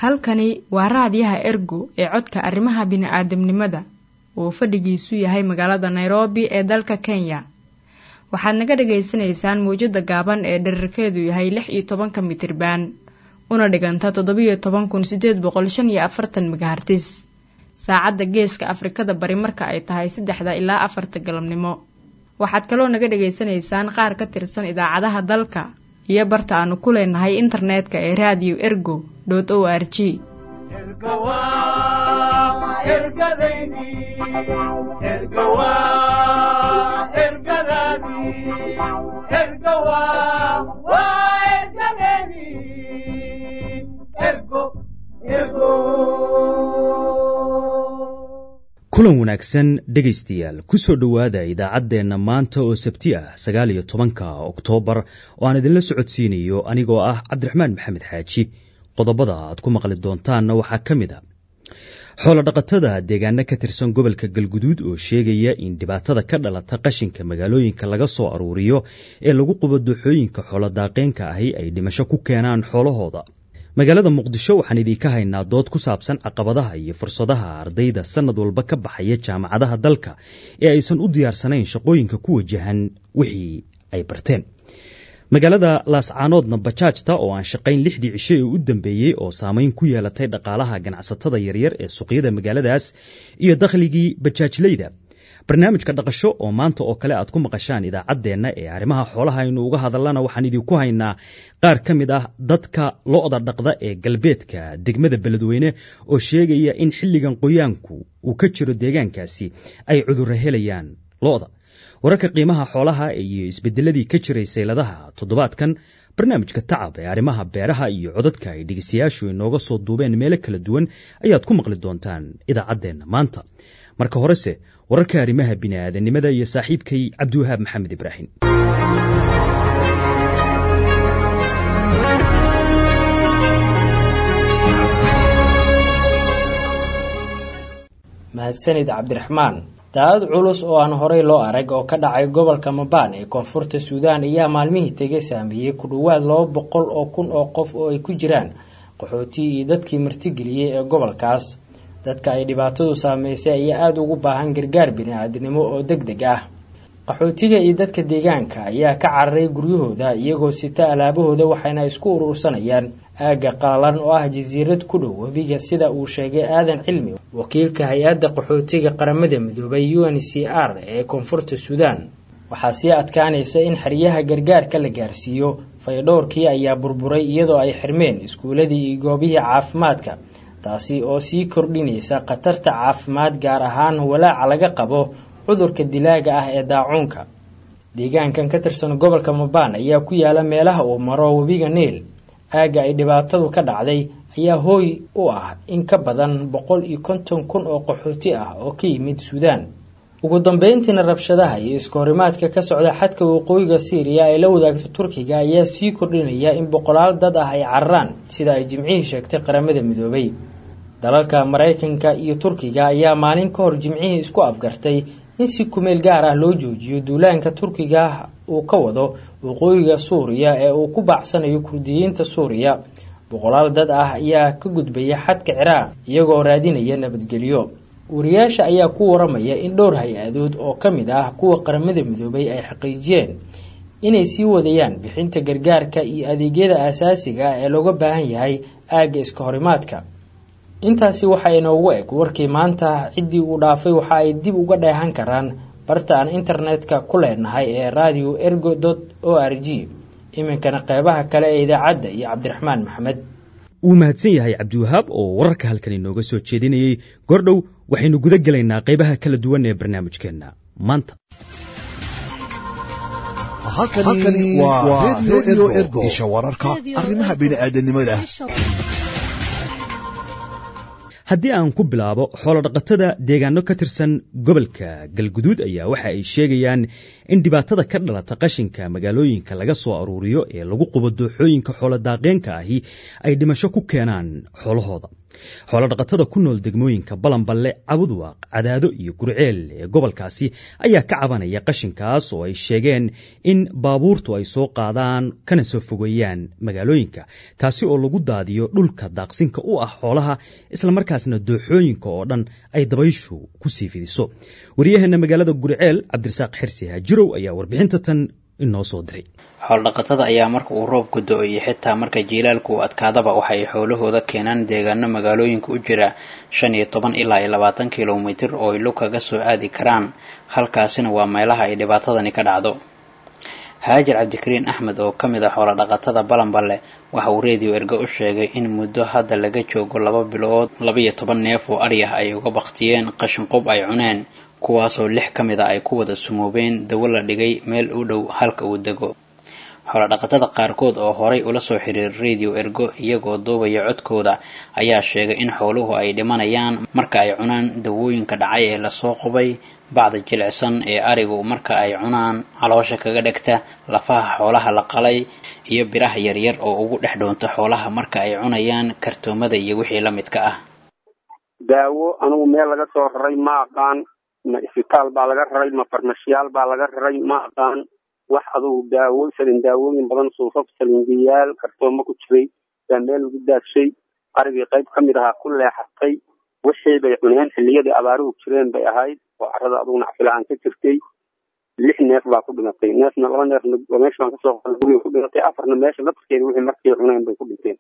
halkani waa raadiyaha ergo ee codka arrimaha bini'aadamnimada uu fadhigiisu yahay magaalada nairobi ee dalka kenya waxaad naga dhagaysanaysaan mawjadda gaaban ee dherarkeedu yahay lix iyo tobanka mitriban una dhiganta toddobiyo toban kun sideed boqol shan iyo afartan megahartis saacadda geeska afrikada bari marka ay tahay saddexda ilaa afarta galabnimo waxaad kaloo naga dhagaysanaysaan qaar ka tirsan idaacadaha dalka iyo barta aanu ku leenahay internetka ee radio ergo o r g kulan wanaagsan dhegaystayaal ku soo dhowaada idaacaddeenna maanta oo sabti ah sagaal iyo tobanka oktoobar oo aan idinla socodsiinayo anigoo ah cabdiraxmaan maxamed xaaji qodobada aad ku maqli doontaanna waxaa ka mid a xoolodhaqatada deegaano ka tirsan gobolka galguduud oo sheegaya in dhibaatada ka dhalata qashinka magaalooyinka laga soo aruuriyo ee lagu qubo dooxooyinka xoolodaaqeenka ahi ay dhimasho ku keenaan xoolahooda magaalada muqdisho waxaan idiinka haynaa dood ku saabsan caqabadaha iyo fursadaha ardayda sannad walba ka baxaya jaamacadaha dalka ee aysan u diyaarsanayn shaqooyinka ku wajahan wixii ay barteen magaalada laascaanoodna bajaajta oo aan shaqayn lixdii cisho ee u dambeeyey oo saamayn ku yeelatay dhaqaalaha ganacsatada yaryar ee suuqyada magaaladaas iyo dakhligii bajaajleyda barnaamijka dhaqasho oo maanta oo kale aad ku maqashaan idaacaddeenna ee arrimaha xoolaha aynu uga hadallana waxaan idinku haynaa qaar ka mid ah dadka lo'da dhaqda ee galbeedka degmada beledweyne oo sheegaya in xilligan qoyaanku uu ka jiro deegaankaasi ay cudurro helayaan lo'da wararka qiimaha xoolaha iyo isbedeladii ka jiray sayladaha toddobaadkan barnaamijka tacab ee arrimaha beeraha iyo codadka ay dhegeystayaashu inooga soo duubeen meelo kala duwan ayaad ku maqli doontaan idaacaddeenna maanta marka horese wararka arrimaha bini'aadanimada iyo saaxiibkay cabdiwahaab maxamed ibraahim mahadsanid cabdiraxmaan daadad culus oo aan horey loo arag oo ka dhacay gobolka mabaan ee koonfurta suudaan ayaa maalmihii tegay saameeyey ku dhowaad laba boqol oo kun oo qof oo ay ku jiraan qaxootii iyo dadkii martigeliyey ee gobolkaas dadka ay dhibaatadu saameysay ayaa aada ugu baahan gargaar bini-aadnimo oo deg deg ah qaxootiga iyo dadka deegaanka ayaa ka cararay guryahooda iyagoo sita alaabahooda waxayna isku urursanayaan aagga qalalan oo ah jasiirad ku dhow webiga sida uu sheegay aadan cilmi wakiilka hay-adda qaxootiga qaramada midoobay u n c r ee koonfurta suudaan waxaa sii adkaanaysa in xeryaha gargaarka la gaarsiiyo faydhowrkii ayaa burburay iyadoo ay xirmeen iskuuladii iyo goobihii caafimaadka taasi oo sii kordhinaysa khatarta caafimaad gaar ahaan walaaca laga qabo cudurka dilaaga ah ee daacuunka deegaankan ka tirsan gobolka mabaan ayaa ku yaala meelaha uu maro webiga niil aagga ay dhibaatadu ka dhacday ayaa hooy u ah in ka badan boqol iyo konton kun oo qaxooti ah oo ka yimid suudaan ugu dambeyntiina rabshadaha iyo iskahorimaadka ka socda xadka waqooyiga syriya ay la wadaagto turkiga ayaa sii kordhinaya in boqolaal dad ah ay cararaan sida ay jimcihii sheegtay qaramada midoobay dalalka maraykanka iyo turkiga ayaa maalin ka hor jimcihii isku afgartay in si kumeel gaar ah loo joojiyo duulaanka turkiga uu ka wado waqooyiga suuriya ee uu ku baacsanayo kurdiyiinta suuriya boqolaal dad ah ayaa ka gudbaya xadka ciraaq iyagoo raadinaya nabadgelyo wariyaasha ayaa ku waramaya in dhowr hay-adood oo ka mid ah kuwa qaramada midoobay ay xaqiijiyeen inay sii wadayaan bixinta gargaarka iyo adeegyada aasaasiga ah ee looga baahan yahay aagga iska horimaadka intaasi waxaa inoogu eg warkii maanta ciddii uu dhaafay waxa ay dib uga dheehan karaan barta aan internetka ku leenahay ee radio ergo o r g iminkana qeybaha kale ee idaacadda iyo cabdiraxmaan maxamed wuu mahadsan yahay cabdiwahaab oo wararka halkan inooga soo jeedinayey gordhow waxaynu guda gelaynaa qaybaha kala duwan ee barnaamijkeenna maanta halkani waa redio ergo isha wararka arrimaha bini'aadanimada haddii aan ku bilaabo xoolodhaqatada deegaano ka tirsan gobolka galguduud ayaa waxa ay sheegayaan in dhibaatada ka dhalata qashinka magaalooyinka laga soo aruuriyo ee lagu qubo dooxooyinka xooladaaqeenka ahi ay dhimasho ku keenaan xoolahooda xoolodhaqatada ku nool degmooyinka balanballe cabudwaaq cadaado iyo gurceel ee gobolkaasi ayaa ka cabanaya qashinkaas oo ay sheegeen in baabuurtu ay soo qaadaan kana soo fogeeyaan magaalooyinka kaasi oo lagu daadiyo dhulka daaqsinka u ah xoolaha islamarkaasna dooxooyinka oo dhan ay dabayshu ku sii fidiso waryaheena magaalada gurceel cabdirasaaq xirsi haajirow ayaa warbixinta tan inoo soo diray xool-dhaqatada ayaa marka uu roobku do-o iyo xitaa marka jiilaalku uu adkaadaba waxay xoolahooda keenaan deegaano magaalooyinka u jira shan iyo toban ilaa iyo labaatan kilomitir oo ay lug kaga soo aadi karaan halkaasina waa meelaha ay dhibaatadani ka dhacdo haajir cabdikariin axmed oo ka mid ah xoolo-dhaqatada balanballe waxa uu reediyo ergo u sheegay in muddo hadda laga joogo laba bilood labaiyo toban neef oo ari ah ay uga baktiyeen qashin qub ay cuneen kuwaasoo lix ka mid a ay ku wada sumoobeen dawo la dhigay meel u dhow halka uu dego xoolodhaqatada qaarkood oo horay ula soo xiriir radio ergo iyagoo duubaya codkooda ayaa sheegay in xooluhu ay dhimanayaan marka ay cunaan dawooyinka dhacay ee lasoo qubay bacda jilicsan ee arigu marka ay cunaan caloosha kaga dhegta lafaha xoolaha la qalay iyo biraha yaryar oo ugu dhex dhoonta xoolaha marka ay cunayaan kartoomada iyo wixii la midka ah daawo anugu meel laga soo raray ma aqaan ma isbitaal baa laga raray ma farmashiyaal baa laga raray ma aqaan wax adugu daawo salin daawooyin badan suufaf salingiyaal kartoomo ku jiray baa meel lagu daadshay arigii qayb ka mid ahaa ku leexatay wixii bay cuneen xilliyadii abaaruhu jireen bay ahayd oo carada adugu nacfilaan ka jirtay lix neef baa ku dhimatay neefna laba neefna meesha baan kasoo qoray guriga ku dhimatay afarna meesha laftirkeeda wixii markay cuneen bay ku dhinteen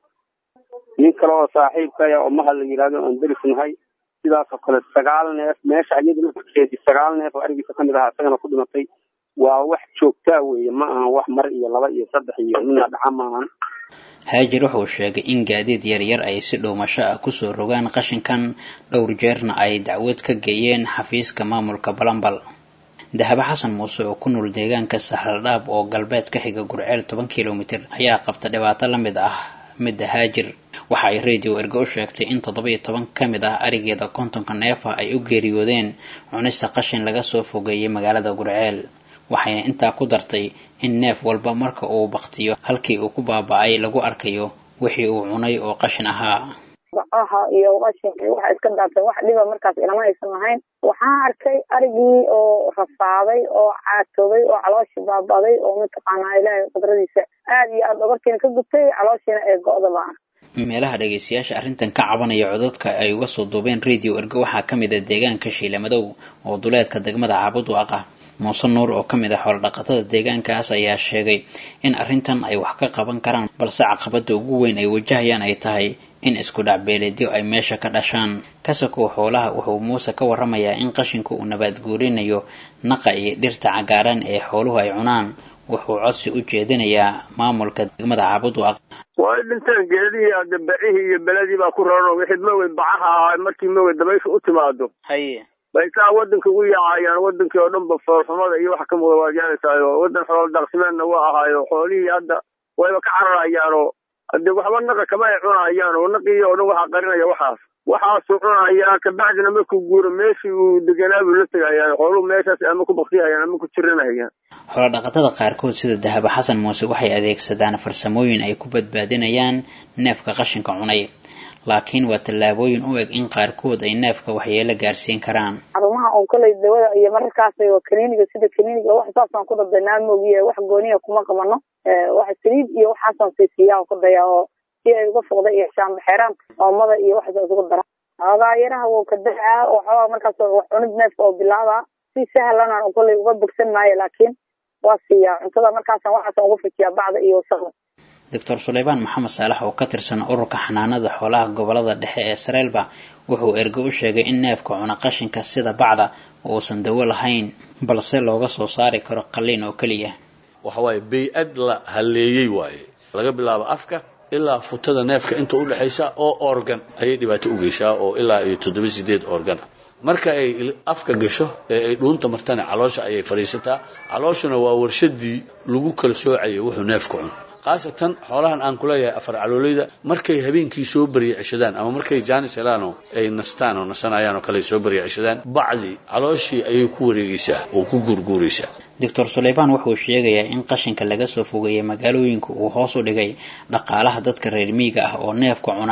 nin kale oo saaxiibkaya oo mahad la yidhahdo aan derisnahay sidaasoo kale sagaal neef meesha iyada laftirkeedii sagaal neef oo arigiisa kamid ahaa isagana ku dhimatay waa wax joogtaa weeye ma ahan wax mar iyo laba iyo saddex iyo mina dhaca maahan haajir wuxuu sheegay in gaadiid yaryar ay si dhowmasho ah kusoo rogaan qashinkan dhowr jeerna ay dacwad ka geeyeen xafiiska maamulka balambal dahabo xasan muuse oo ku nool deegaanka saxradhaab oo galbeed ka xiga gurceel toban kilomitir ayaa qabta dhibaato la mid ah midda haajir waxa ay radio ergo u sheegtay in toddoba iyo toban ka mid ah arigeeda kontonka neefa ay u geeriyoodeen cunista qashin laga soo fogeeyay magaalada gurceel waxayna intaa ku dartay in neef walba marka uu baktiyo halkii uu ku baaba-ay lagu arkayo wixii uu cunay oo qashin ahaa bacaha iyo qashin iyo waxa iska daatay wax dhiba markaas ilama aysan lahayn waxaan arkay arigii oo rafaaday oo caatoobay oo calooshii baabaday oo mataqaanaa ilaahay qudradiisa aada iyo aada dhabarkiina ka gubtay calooshiina ee go-da baa meelaha dhagaystayaasha arrintan ka cabanaya codadka ay uga soo duubeen radio ergo waxaa ka mid ah deegaanka shiilamadow oo duleedka degmada caabud waaqa muuse nuur oo ka mid ah xoolodhaqatada deegaankaas ayaa sheegay in arrintan ay wax ka qaban karaan balse caqabada ugu weyn ay wajahayaan ay tahay in isku dhacbeeleedyo ay meesha ka dhashaan kasakow xoolaha wuxuu muuse ka waramayaa in qashinku uu nabaad guurinayo naqa iyo dhirta cagaaran ee xooluhu ay cunaan wuxuu codsi u jeedinayaa maamulka degmada caabud waaq way dhinteen geedihii adabacihii iyo beledii baa ku raran wixii mawey bacaha ahaa markii mawey dabaysha u timaado haye bay saa wadanka ugu yaacayaan wadankii oo dhan ba foolxumada iyo wax ka muuda waad yeelaysaayoo wadan xoolo daaqsimeedna waa ahaayo xoolihii hadda wayba ka cararayaanoo hadee waxba naqa kama ay cunayaan oo naqii oo dhan waxaa qarinaya waxaas waxaasuu cunayaa kabacdina markuu guuro meeshii uu deganaa buu la tegayaan xooluhu meeshaas ama ku baktiyahayaan ama ku jiranahayaan xoolodhaqatada qaarkood sida dahaba xasan muuse waxay adeegsadaan farsamooyin ay ku badbaadinayaan neefka qashinka cunay laakiin waa tallaabooyin u eg in qaarkood ay neefka waxyeelo gaarsiin karaan xarumaha oon koley dawada iyo mararkaas kaniiniga sida kaniiniga wax saasaan ku dadanaa moogiye wax gooniya kuma qabano wax saliid iyo waxaasaan siisiyaa ku daya oo si ay uga foqda iyo shaambaxeeraan oomada iyo waxaas isugu dara xoogaa yaraha wuu ka dacaa oo xoogaa markaas wax cunid neefka oo bilaaba si sahlan aan koley uga bogsan maayo laakiin waa siiyaa cuntada markaasaan waxaasaan uga fujiyaa bacda iyo wasaqda doctor suleymaan maxamed saalax oo ka tirsan ururka xanaanada xoolaha gobolada dhexe ee sareelba wuxuu ergo u sheegay in neefka cuna qashinka sida bacda uusan dawo lahayn balse looga soo saari karo qalliin oo keliya waxa waaye bay-ad la halleeyey waaye laga bilaabo afka ilaa futada neefka inta u dhexaysa oo organ ayay dhibaato u geyshaa oo ilaa iyo toddoba sideed organ marka ay afka gasho ee ay dhuunta martana caloosha ayay fadhiisataa calooshuna waa warshadii lagu kala soocayo wuxuu neefka cuno khaasatan xoolahan aan kuleeyahay afar caloolayda markay habeenkii soo barya ceshadaan ama markay jaanis helaanoo ay nastaan oo nasanayaan oo kale soo barya ceshadaan bacdi calooshii ayay ku wareegaysaa oo ku guurguuraysaa doctor suleymaan wuxuu sheegayaa in qashinka laga soo fogeeyay magaalooyinka uu hoos u dhigay dhaqaalaha dadka reer miiga ah oo neefka cuna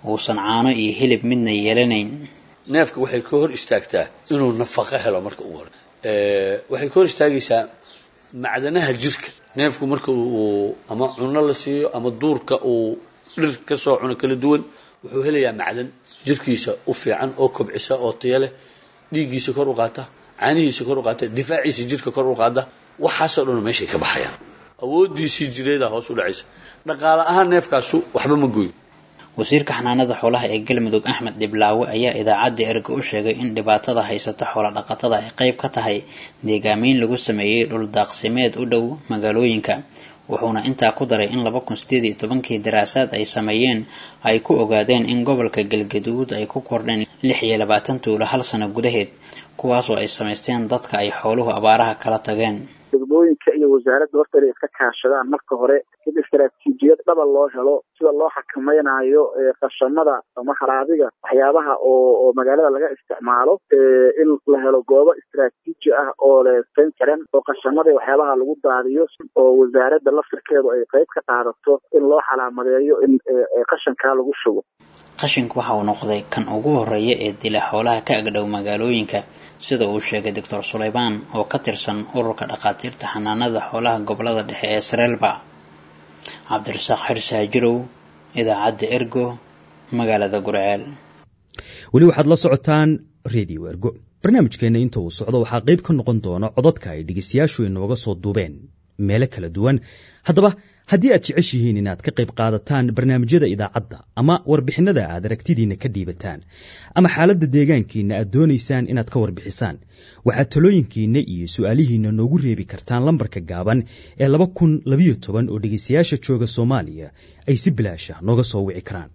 uusan caano iyo hilib midna yeelanayn neefka waxay ka hor istaagtaa inuu nafaqo helo marka ugu hore waxay ka hor istaagaysaa macdanaha jirka neefku marka uu ama cuno la siiyo ama duurka uu dhir ka soo cuno kala duwan wuxuu helayaa macdan jirkiisa u fiican oo kobcisa oo taya leh dhiiggiisa kor u qaata caanihiisa kor u qaata difaaciisa jirka kor u qaada waxaasoo dhan meeshay ka baxayaan awoodiisii jireeda hoos u dhacaysa dhaqaale ahaan neefkaasu waxba ma gooyo wasiirka xanaanada xoolaha ee galmudug axmed dhiblaawe ayaa idaacadda erga u sheegay in dhibaatada haysata xoola dhaqatada ay qayb ka tahay deegaameyn lagu sameeyey dhul daaqsimeed u dhow magaalooyinka wuxuuna intaa ku daray in laba kun sideed iyo tobankii daraasaad ay sameeyeen ay ku ogaadeen in gobolka galgaduud ay ku kordheen lix iyo labaatan tuulo hal sano gudaheed kuwaasoo ay samaysteen dadka ay xooluhu abaaraha kala tageen degmooyinka iyo wasaaradda horta inay iska kaashadaan marka hore in istaraatiijiyad dhaba loo helo sida loo xakamaynayo qashamada ama haraabiga waxyaabaha oo oo magaalada laga isticmaalo in la helo goobo istaraatiiji ah oo leesayn karan oo qashamada waxyaabaha lagu daadiyo oo wasaaradda laftirkeedu ay qayb ka qaadato in loo xalaamadeeyo in qashankaa lagu shubo qashinku waxa uu noqday kan ugu horeeya ee dila xoolaha ka agdhow magaalooyinka sida uu sheegay doctor sulaymaan oo ka tirsan ururka dhakhaatiirta xanaanada xoolaha gobolada dhexe ee sreelba cabdirasaaq xirsi hajirow idaacadda ergo magaalada gurceel weli waxaad la socotaan redio ergo barnaamijkeenna inta uu socdo waxaa qayb ka noqon doona codadka ay dhegeystayaashu inooga soo duubeen meelo kala duwan haddaba haddii aad jeceshihiin inaad ka qayb qaadataan barnaamijyada idaacadda ama warbixinada aad aragtidiinna ka dhiibataan ama xaaladda deegaankiinna aad doonaysaan inaad ka warbixisaan waxaad talooyinkiinna iyo su'aalihiinna noogu reebi kartaan lambarka gaaban ee laba kun labayo toban oo dhegaystayaasha jooga soomaaliya ay si bilaasha nooga soo wici karaan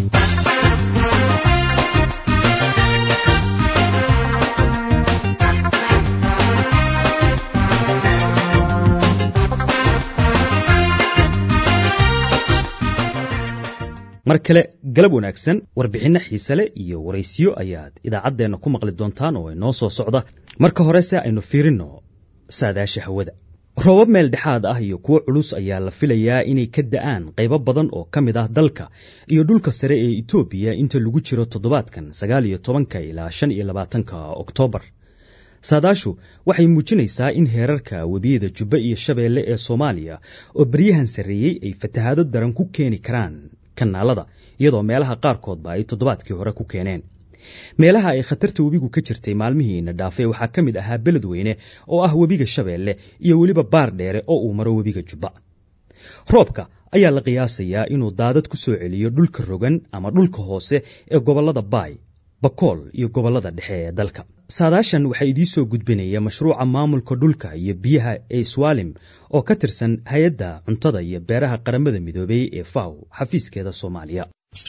mar kale galab wanaagsan warbixinno xiise leh iyo waraysiyo ayaad idaacaddeenna ku maqli doontaan oo inoo soo socda marka horese aynu fiirinno saadaasha hawada roobab meel dhexaad ah iyo kuwo culus ayaa la filayaa inay ka da'aan qaybo badan oo ka mid ah dalka iyo dhulka sare ee etoobiya inta lagu jiro toddobaadkan sagaal iyo tobanka ilaa shan iyo labaatanka oktoobar saadaashu waxay muujinaysaa in heerarka webiyada jubbe iyo shabeelle ee soomaaliya oo baryahan sarreeyey ay fatahaado daran ku keeni karaan kanaalada iyadoo meelaha qaarkoodba ay toddobaadkii hore ku keeneen meelaha ay khatarta webigu ka jirtay maalmihiina dhaafay waxaa ka mid ahaa beledweyne oo ah webiga shabeelle iyo weliba baar dheere oo uu maro webiga jubba roobka ayaa la qiyaasayaa inuu daadad ku soo celiyo dhulka rogan ama dhulka hoose ee gobollada baay bakool iyo gobollada dhexe ee dalka saadaashan waxaa idiin soo gudbinaya mashruuca maamulka dhulka iyo biyaha ee swalim oo ka tirsan hay-adda cuntada iyo beeraha qaramada midoobey ee faw xafiiskeeda soomaaliya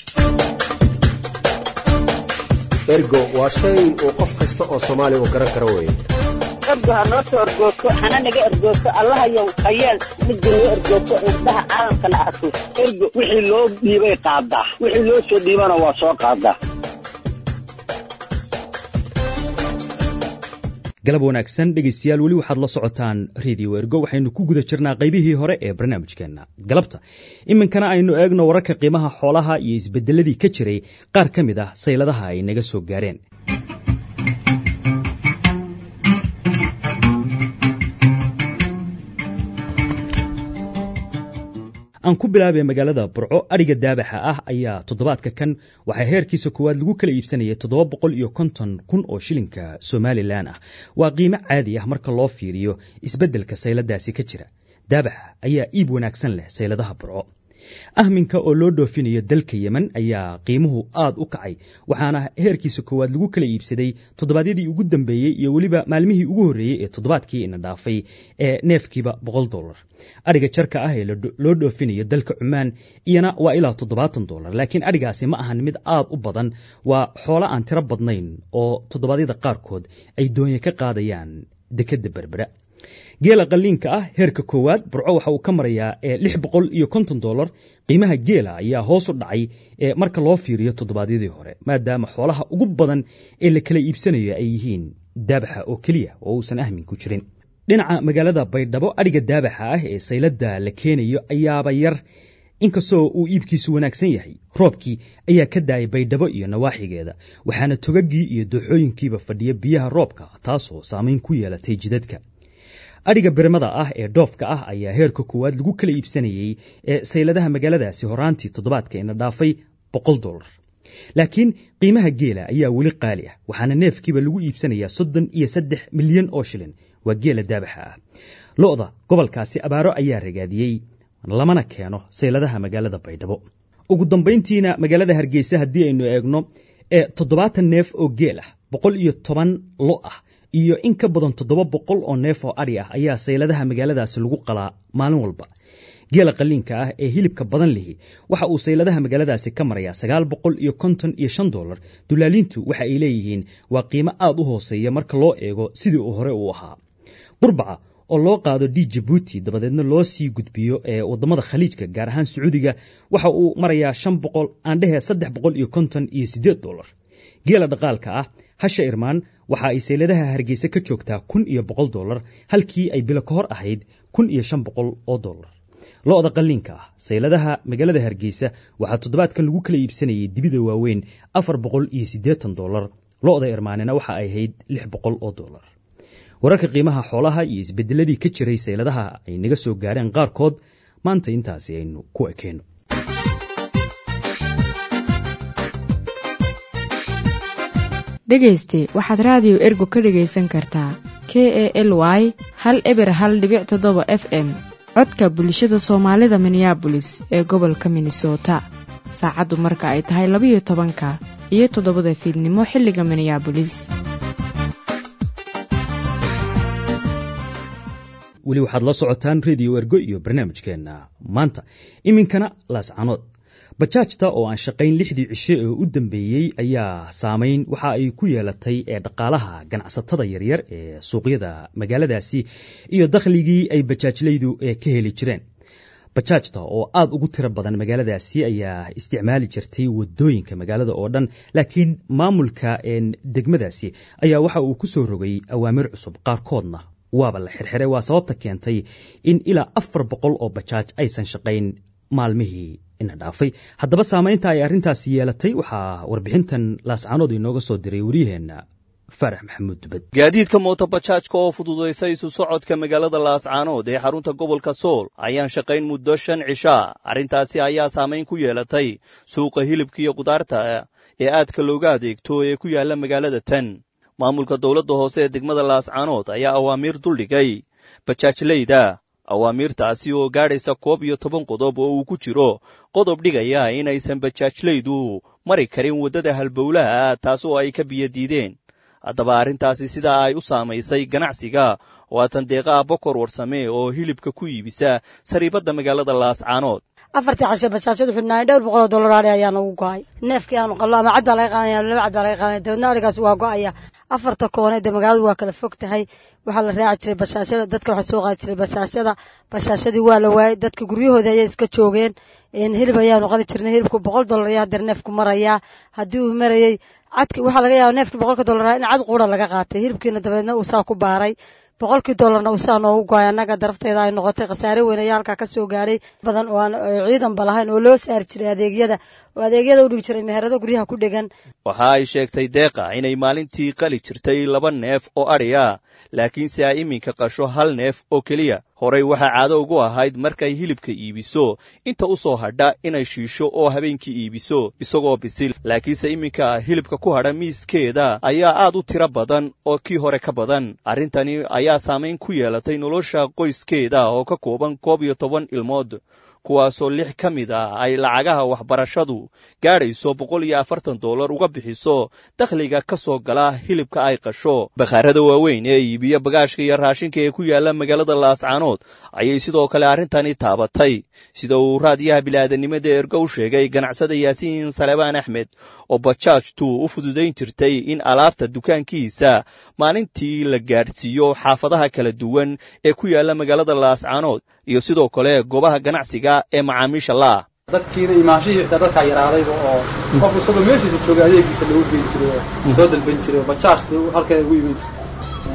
ergo waa shay uu qof kasta oo soomaaliya uu garan karo weye ergo ha noo soo ergoogto hana naga ergoogto allahayow hayeel midda noo ergoogto indhaha caalamkana arko ergo wixii loo dhiibay qaadaa wixii loo soo dhiibana waa soo qaadaa galab wanaagsan dhegaystayaal weli waxaad la socotaan redio ergo waxaynu ku guda jirnaa qaybihii hore ee barnaamijkeenna galabta iminkana aynu eegno wararka qiimaha xoolaha iyo isbedeladii ka jiray qaar ka mid ah sayladaha ay naga soo gaareen aan ku bilaabay magaalada burco adhiga daabaxa ah ayaa toddobaadka kan waxaa heerkiisa koowaad lagu kala iibsanayay toddoba boqol iyo konton kun oo shilinka somalilan ah waa qiimo caadi ah marka loo fiiriyo isbeddelka sayladaasi ka jira daabaxa ayaa iib wanaagsan leh sayladaha burco ahminka oo loo dhoofinayo dalka yemen ayaa qiimuhu aad u kacay waxaana heerkiisa koowaad lagu kala iibsaday toddobaadyadii ugu dambeeyey iyo weliba maalmihii ugu horreeyey ee toddobaadkii ina dhaafay ee neefkiiba boqol dolar adhiga jarka ah ee loo dhoofinayo dalka cumaan iyana waa ilaa toddobaatan dolar laakiin adhigaasi ma ahan mid aad u badan waa xoolo aan tiro badnayn oo toddobaadyada qaarkood ay doonye ka qaadayaan dekedda berbera geela qalliinka ah heerka koowaad burco waxa uu ka marayaa lix boqol iyo konton dolar qiimaha geela ayaa hoos u dhacay marka loo fiiriyo toddobaadyadii hore maadaama xoolaha ugu badan ee la kala iibsanayo ay yihiin daabaxa oo keliya oo uusan ahmin ku jirin dhinaca magaalada baydhabo adhiga daabaxa ah ee sayladda la keenayo ayaaba yar inkastoo uu iibkiisu wanaagsan yahay roobkii ayaa ka daayay baydhabo iyo nawaaxigeeda waxaana togaggii iyo dooxooyinkiiba fadhiya biyaha roobka taasoo saamayn ku yeelatay jidadka adhiga birmada ah ee dhoofka ah ayaa heerka koowaad lagu kala iibsanayey ee sayladaha magaaladaasi horaantii toddobaadka ina dhaafay boqol dolar laakiin qiimaha geela ayaa weli qaali ah waxaana neefkiiba lagu iibsanayaa soddon iyo saddex milyan oo shilin waa geela daabaxa ah lo'da gobolkaasi abaaro ayaa ragaadiyey lamana keeno sayladaha magaalada baydhabo ugu dambayntiina magaalada hargeysa haddii aynu eegno ee toddobaatan neef oo geel ah boqol iyo toban lo ah iyo in ka badan toddoba boqol oo neef oo adhi ah ayaa sayladaha magaaladaasi lagu qalaa maalin walba geela qaliinka ah ee hilibka badan lihi waxa uu sayladaha magaaladaasi ka marayaa sagaal boqol iyo konton iyo shan dolar dulaaliintu waxa ay leeyihiin waa qiimo aad u hooseeya marka loo eego sidii uu hore u ahaa qurbaca oo loo qaado d jabuuti dabadeedna loo sii gudbiyo ee wadamada khaliijka gaar ahaan sacuudiga waxa uu marayaa shan boqol aandhehe saddex boqol iyo konton iyo siddeed dolar geela dhaqaalka ah hasha irmaan waxa ay sayladaha hargeysa ka joogtaa kun iyo boqol dolar halkii ay bilo ka hor ahayd kun iyo shan boqol oo dolar lo-da qalliinka ah sayladaha magaalada hargeysa waxaa toddobaadkan lagu kala iibsanayay dibida waaweyn afar boqol iyo siddeetan dolar lo-da irmaanina waxa ay ahayd lix boqol oo dolar wararka qiimaha xoolaha iyo isbedeladii ka jiray sayladaha ay naga soo gaareen qaarkood maanta intaasi aynu ku ekeyno dhegayste waxaad raadiyo ergo ka dhegaysan kartaa k e l y hal eber hal dhibic toddoba f m codka bulshada soomaalida minneabolis ee gobolka minnesota saacaddu marka ay tahay labayo tobanka iyo toddobada fiidnimo xilliga minneabolis weli waxaad la socotaan rediyo ergo iyo barnaamijkeenna maanta iminkana laascanood bajaajta oo aan shaqayn lixdii cishe ee u dambeeyey ayaa saamayn waxa ay ku yeelatay ee dhaqaalaha ganacsatada yaryar ee suuqyada magaaladaasi iyo dakhligii ay bajaajlaydu ka heli jireen bajaajta oo aad ugu tiro badan magaaladaasi ayaa isticmaali jirtay wadooyinka magaalada oo dhan laakiin maamulka degmadaasi ayaa waxa uu ku soo rogay awaamir cusub qaarkoodna waaba la xirxiray waa sababta keentay in ilaa afar boqol oo bajaaj aysan shaqayn maalmihii ina dhaafay haddaba saamaynta ay arrintaasi yeelatay waxaa warbixintan laascanood inooga soo diray wariyaheenna faarax maxamuud dubad gaadiidka mootobajaajka oo fududaysa isu socodka magaalada laascaanood ee xarunta gobolka sool ayaan shaqayn muddo shan cishaa arrintaasi ayaa saamayn ku yeelatay suuqa hilibka iyo kudaarta ee aadka looga adeegto ee ku yaalla magaalada tan maamulka dowladda hoose ee degmada laascaanood ayaa awaamiir duldhigay bajaajlayda awaamiirtaasi oo gaadhaysa koob iyo toban qodob oo uu ku jiro qodob dhigaya inaysan bajaajlaydu mari karin waddada halbowlaha taas oo ay ka biyadiideen haddaba arrintaasi sidaa ay u saamaysay ganacsiga waatan deeqaha bokor warsame oo hilibka ku iibisa sariibadda magaalada laascaanood afartii cashe bajaajadu xidhnaaye dhowr boqol oo dollar ari ayaa nagu go-ay neefkii aanu qallo ama cad baa laga qaadaya laba cad baa laga qaadaya dabeedna arigaas waa go-aya afarta koone dee magaaladu waa kala fog tahay waxaa la raaci jiray bashaashada dadka waxaa soo qaadi jiray bashaashada bashaashadii waa la waayey dadka guryahoodii ayay iska joogeen hilib ayaanu qali jirnay hilibku boqol dollar ayaa hadeer neefku marayaa haddii uu marayey cadki waxaa laga yaaba neefkii boqolka dollar in cad quura laga qaatay hilibkiina dabeedna uu saa ku baaray boqolkii dollarna uu saa noogu goay annaga darafteeda ay noqotay khasaare weyn ayaa halkaa ka soo gaadhay badan oo aan ciidanba lahayn oo loo saari jiray adeegyada oo adeegyada u dhigi jiray meherado guryaha ku dhegan waxa ay sheegtay deeqa inay maalintii qali jirtay laba neef oo adhi ah laakiinse ay iminka qasho hal neef oo keliya horey waxaa caado ugu ahayd markay hilibka iibiso inta u soo hadha inay shiisho oo habeenkii iibiso isagoo bisil laakiinse iminka hilibka ku hadha miiskeeda ayaa aad u tiro badan oo kii hore ka badan arrintani ayaa saamayn ku yeelatay nolosha qoyskeeda oo ka kooban koob iyo toban ilmood kuwaasoo lix ka mid ah ay lacagaha waxbarashadu gaadhayso boqol iyo afartan dollar uga bixiso dakhliga ka soo gala hilibka ay qasho bakhaarada waaweyn ee iibiya bagaashka iyo raashinka ee ku yaalla magaalada laascaanood ayay sidoo kale arrintani taabatay sida uu raadiyaha bilaadanimada ergo u sheegay ganacsada yaasiin salebaan axmed oo bajaajtu u fududayn jirtay in alaabta dukaankiisa maalintii la gaadhsiiyo xaafadaha kala duwan ee ku yaalla magaalada laascaanood iyo sidoo kale goobaha ganacsiga ee macaamiisha la'ah dadkiina imaanshihii xitaa dadkaa yaraadayba oo qof isagoo meeshiisa jooga adeegiisa lagu geyn jiray oo soo dalban jiray oo bajaajta halkeeda ugu iman jirtay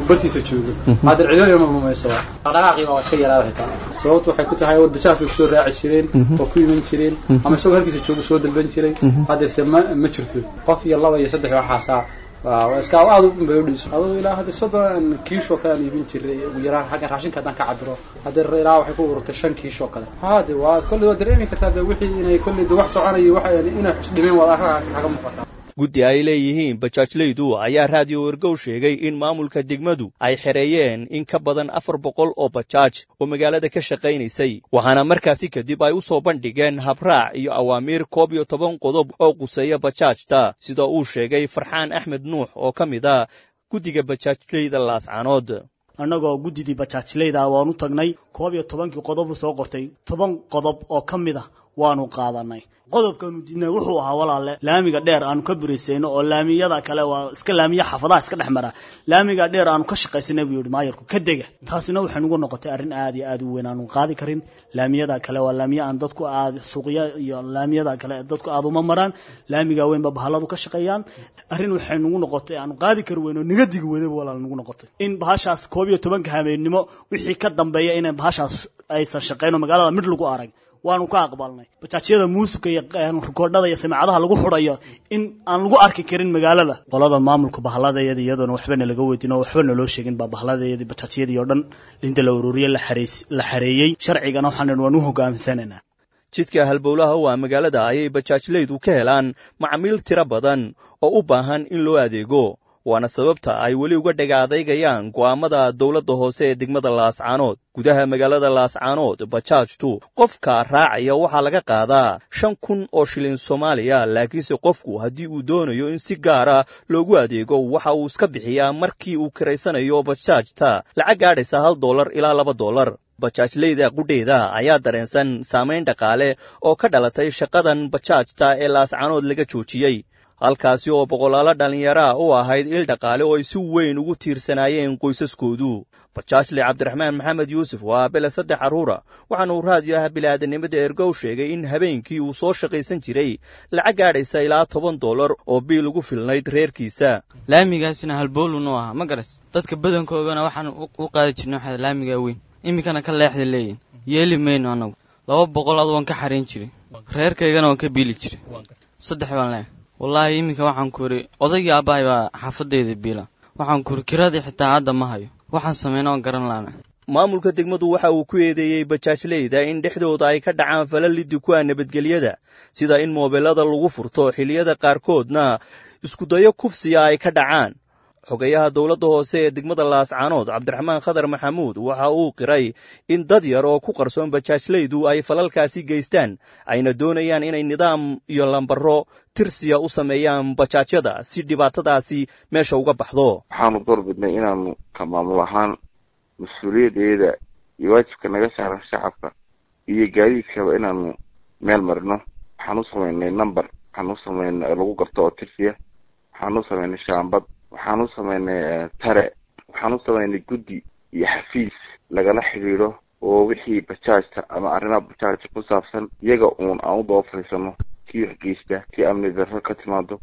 bartiisa joogo hadda cidina mamayso dhaqaaqii baa iska yaraada xitaa sababtu waxay ku tahay bajaaj bay kusoo raaci jireen oo ku iman jireen ama isagoo halkiisa joogo soo dalban jiray haddase ma ma jirto qof iyo laba iyo saddex waxaasaa iska aad u bay udhiso aduu ilaa hadda soddon kiish oo kale aan iibin jiray ugu yaraan xagga raashinka haddaan ka cabiro hadda ilaa waxay ku ururtay shan kiish oo kale hade waa kolley waa dareemi kartaa de wixii inay kolley de wax soconayo waxa inay dhimeen waad arkaasi kaga muuqataa guddi ay leeyihiin bajaajleydu ayaa raadiyo wergow sheegay in maamulka degmadu ay xereeyeen in ka badan afar boqol oo bajaaj oo magaalada ka shaqaynaysay waxaana markaasi kadib ay u soo bandhigeen habraac iyo awaamiir koob iyo toban qodob oo quseeya bajaajta sida uu sheegay farxaan axmed nuux oo ka mid a guddiga bajaajleyda laascaanood annagoo guddidii bajaajleyda waanu tagnay koob iyo tobankii qodobu soo qortay toban qodob oo ka mid ah waanu qaadanay qodobkaanu diidnay wuxuu ahaa walaale laamiga dheer aanu ka biraysayno oo laamiyada kale waa iska laamiya xaafadaha iska dhex mara laamiga dheer aanu ka shaqaysanay buu yihi maayarku ka dega taasina waxay nugu noqotay arrin aad iyo aad u weyn aanu qaadi karin laamiyada kale waa laamiya aan dadku aad suuqya iyo laamiyada kale dadku aad uma maraan laamiga weynba bahaladu ka shaqeeyaan arrin waxay nugu noqotay aanu qaadi kari weyn oo naga digi wadaba walaal nugu noqotay in bahashaas koob iyo tobanka habeennimo wixii ka dambeeya inay bahashaas aysan shaqeyn oo magaalada mid lagu arag waanu ka aqbalnay bajaajyada muusica iyo rikoodhada iyo samaacadaha lagu xurayo in aan lagu arki karin magaalada qolada maamulka bahaladayada iyadoona waxbana laga weydin oo waxba naloo sheegin baa bahaladayadii bajaajyadii oo dhan inta la ururiyey la xareeyey sharcigana waxaan waan u hogaamsanaynaa jidka halbowlaha u ah magaalada ayay bajaajleydu ka helaan macmiil tiro badan oo u baahan in loo adeego waana sababta ay weli uga dhaga adeygayaan go'aamada dowladda hoose ee degmada laascaanood gudaha magaalada laascaanood bajaajtu qofka raacaya waxaa laga qaadaa shan kun oo shilin soomaaliya laakiinse qofku haddii uu doonayo in si gaara loogu adeego waxa uu iska bixiyaa markii uu kiraysanayo bajaajta lacag gaadhaysa hal dollar ilaa laba dollar bajaajleyda qudheeda ayaa dareensan saamayn dhaqaale oo ka dhalatay shaqadan bajaajta ee laascaanood laga joojiyey halkaasi oo boqolaalo dhallinyaraa u ahayd il dhaqaale oo ay si weyn ugu tiirsanaayeen qoysaskoodu bajaajle cabdiraxmaan maxamed yuusuf waa aabele saddex carruura waxaana uu raadiyaha bilaadanimada ergow sheegay in habeenkii uu soo shaqaysan jiray lacag gaadhaysa ilaa toban dollar oo biil ugu filnayd reerkiisa laamigaasina halboolunu ahaa ma garas dadka badankoogana waxaan u qaadi jirnay waxaa laamiga weyn iminkana ka leexda leeyihin yeeli mayno annagu laba boqol ad waan ka xarayn jiray reerkaygana waan ka biili jiray saddex baan leehay wallaahi iminka waxaan ku idhi odaygii aabbahay baa xaafadayda biila waxaan ku idhi kiradii xitaa hadda ma hayo waxaan samayna oon garan laana maamulka degmadu waxa uu ku eedeeyey bajaajleyda in dhexdooda ay ka dhacaan falalidi ku ah nabadgelyada sida in moobilada lagu furto xilliyada qaarkoodna iskudayo kufsiya ay ka dhacaan xogayaha dowladda hoose ee degmada laascaanood cabdiraxmaan khadar maxamuud waxa uu qiray in dad yar oo ku qarsoon bajaajleydu ay falalkaasi geystaan ayna doonayaan inay nidaam iyo lambaro tirsiya u sameeyaan bajaajyada si dhibaatadaasi meesha uga baxdo waxaanu door bidnay inaanu ka maamul ahaan mas-uuliyaddeeda iyo waajibka naga saaran shacabka iyo gaadiidkaba inaanu meel marino waxaan u samaynay number waxaan u samaynay lagu garto oo tirsiya waxaan u samaynay shaambad waxaan u samaynay tare waxaan u samaynay guddi iyo xafiis lagala xidhiidho oo wixii bajaajta ama arrimaha bajaajta ku saabsan iyaga uun aan u daba fadhiisano kii waxgeysta kii amni darro ka timaado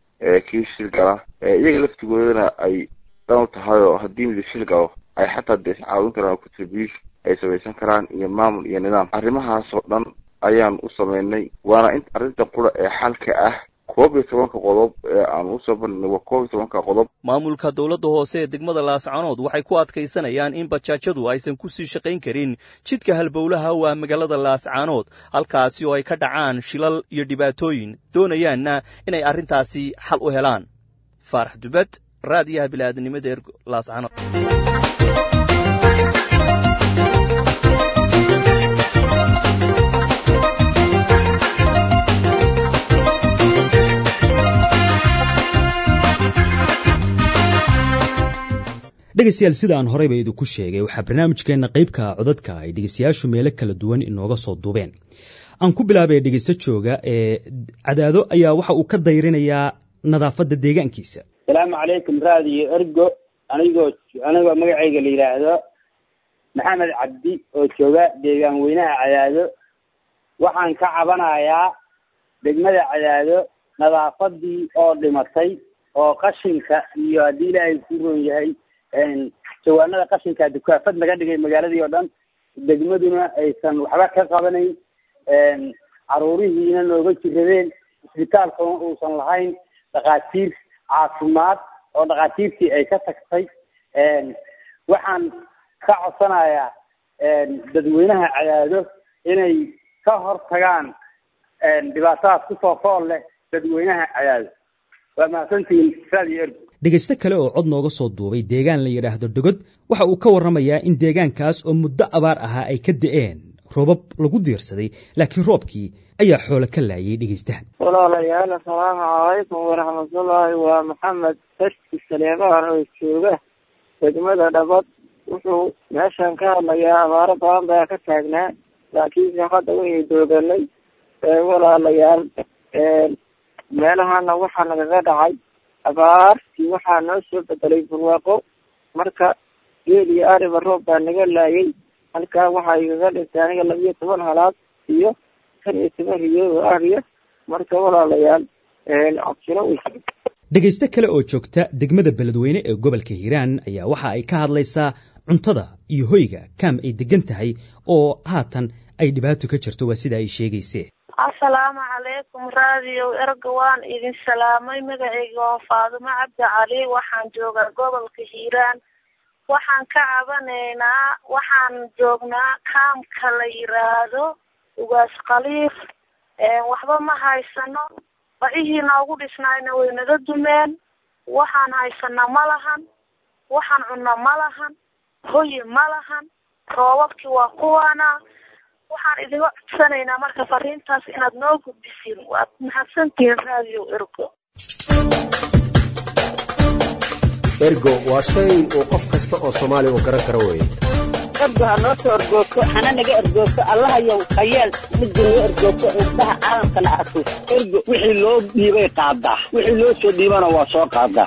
kii shil gala iyaga laftigoodana ay dan u tahay oo haddii midi shil galo ay xataa de iscaawin karaan contribution ay samaysan karaan iyo maamul iyo nidaam arrimahaas oo dhan ayaan u samaynay waana in arrinta qura ee xalka ah koob iyo tobanka qodob ee aan usoo bandhignay waa koob iyo tobanka qodob maamulka dowladda hoose ee degmada laascaanood waxay ku adkaysanayaan in bajaajyadu aysan ku sii shaqayn karin jidka halbowlaha waa magaalada laascaanood halkaasi oo ay ka dhacaan shilal iyo dhibaatooyin doonayaanna inay arrintaasi xal u helaan faarax dubad raadiyaha bilaadanimada ergo laascaanood dhegaystayaal sida aan horeyba idinku sheegay waxaa barnaamijkeenna qaybka codadka ay dhegaystayaashu meelo kala duwan inooga soo duubeen aan ku bilaabay dhegaysto jooga ee cadaado ayaa waxa uu ka dayrinayaa nadaafadda deegaankiisa asalaamu calaykum raadiyo ergo anigoo anigoo magacayga la yidhaahdo maxamed cabdi oo jooga deegaan weynaha cadaado waxaan ka cabanayaa degmada cadaado nadaafadii oo dhimatay oo qashinka iyo haddii ilaahay ku roon yahay jawaanada qashinka dukaafad laga dhigay magaaladii oo dhan degmaduna aysan waxba ka qabanayn caruurihiina nooga jiradeen isbitaalkuna uusan lahayn dhakhaatiir caafimaad oo dhakhaatiirtii ay ka tagtay waxaan ka codsanayaa dadweynaha cadaado inay ka hor tagaan dhibaatadaas kusoo fool leh dadweynaha cadaado waa mahadsantihiin radio ergo dhegaysto kale oo cod nooga soo duubay deegaan la yidhaahdo dhogod waxa uu ka warramayaa in deegaankaas oo muddo abaar ahaa ay ka da'een roobab lagu diirsaday laakiin roobkii ayaa xoolo ka laayay dhegaystahan walaalayaal assalaamu calaykum waraxmatullaahi waa maxamed taski saleemaan oo jooga degmada dhabad wuxuu meeshan ka hadlayaa abaaro badan baa ka taagnaa laakiinse hadda waynu dooganay walaalayaal meelahana waxaa nagaga dhacay abaartii waxaa noo soo bedelay barwaaqo marka geel iyo ariba roob baa naga laayay halkaa waxaa igaga dhintay aniga labiyo toban halaad iyo tan iyo toban riyood oo ariya marka walaalayaal cabsino wey dhegaysto kale oo joogta degmada beledweyne ee gobolka hiiraan ayaa waxa ay ka hadlaysaa cuntada iyo hoyga kaam ay degan tahay oo haatan ay dhibaato ka jirto waa sida ay sheegayse assalaamu calaykum radio erga waan idin salaamay magacayga waa faadumo cabdi cali waxaan joogaa gobolka hiiraan waxaan ka cabanaynaa waxaan joognaa kaamka la yiraahdo ugaas khaliif waxba ma haysano bacihii noogu dhisnaayna way naga dumeen waxaan haysanaa ma lahan waxaan cunno ma lahan hoyi ma lahan roobabkii waa kuwaana waxaan idinga codsanaynaa marka fariintaas inaad noo gudbisiin waad mahadsantihiin radio ergo ergo waa shay uu qof kasta oo soomaali uu garan karo weeye ergo ha noo soo ergoogto hana naga ergoogto allahayow hayeel midda noo ergoogto indhaha caalamkana arkus ergo wixii loo dhiibay qaadaa wixii loo soo dhiibana waa soo qaadaa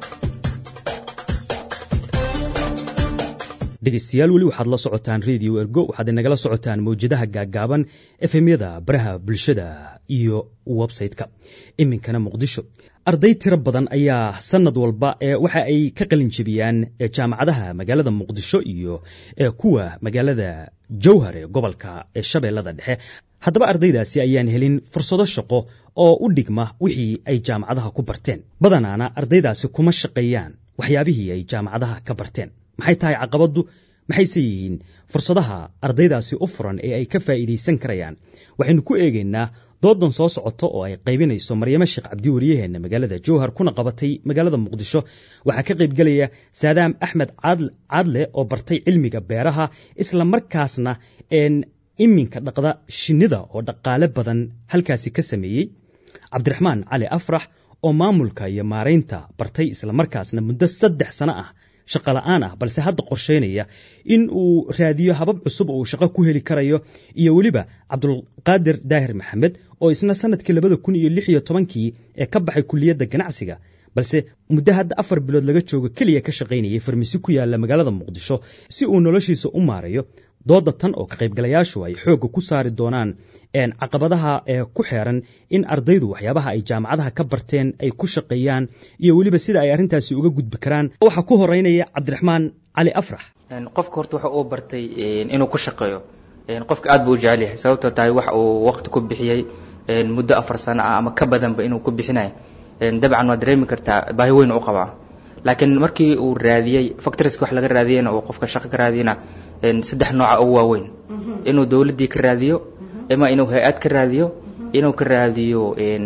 dhegaystayaal weli waxaad la socotaan radio ergo waxaad inagala socotaan mawjadaha gaaggaaban efemyada baraha bulshada iyo websayte-ka iminkana muqdisho arday tiro badan ayaa sanad walba ee waxa ay ka qalin jebiyaan jaamacadaha magaalada muqdisho iyo kuwa magaalada jowhar ee gobolka ee shabeellada dhexe haddaba ardaydaasi ayaan helin fursado shaqo oo u dhigma wixii ay jaamacadaha ku barteen badanaana ardaydaasi kuma shaqeeyaan waxyaabihii ay jaamacadaha ka barteen maxay tahay caqabaddu maxayse yihiin fursadaha ardaydaasi u furan ee ay ka faa'iidaysan karayaan waxaynu ku eegaynaa doodan soo socota oo ay qaybinayso maryamo sheekh cabdi wariyaheenna magaalada jowhar kuna qabatay magaalada muqdisho waxaa ka qaybgelaya saadaam axmed caadle oo bartay cilmiga beeraha isla markaasna iminka dhaqda shinnida oo dhaqaale badan halkaasi ka sameeyey cabdiraxmaan cali afrax oo maamulka iyo maaraynta bartay islamarkaasna muddo saddex sano ah shaqo la'aan ah balse hadda qorshaynaya in uu raadiyo habab cusub oo uu shaqo ku heli karayo iyo weliba cabdulqaadir daahir maxamed oo isna sanadkii labada kun iyo lix iyo tobankii ee ka baxay kuliyadda ganacsiga balse muddo hadda afar bilood laga joogo keliya ka shaqaynayay farmasi ku yaalla magaalada muqdisho si uu noloshiisa u maarayo dooda tan oo ka qaybgalayaashu ay xoogga ku saari doonaan caqabadaha ee ku xeeran in ardaydu waxyaabaha ay jaamacadaha ka barteen ay ku shaqeeyaan iyo weliba sida ay arrintaasi uga gudbi karaan waxaa ku horeynaya cabdiraxmaan cali afrax qofka horta waxa uu bartay inuu ku shaqeeyo qofka aad buu u jecel yahay sababtoo tahay wax uu waqti ku bixiyey muddo afar sano ah ama ka badanba inuu ku bixinayo dabcan waad dareemi kartaa baahi weyn u qabaa laakiin markii uu raadiyey factoriska wax laga raadiyeyna uu qofka shaqo ka raadiyena saddex nooca ugu waaweyn inuu dowladdii ka raadiyo ama inuu hay-ad ka raadiyo inuu ka raadiyo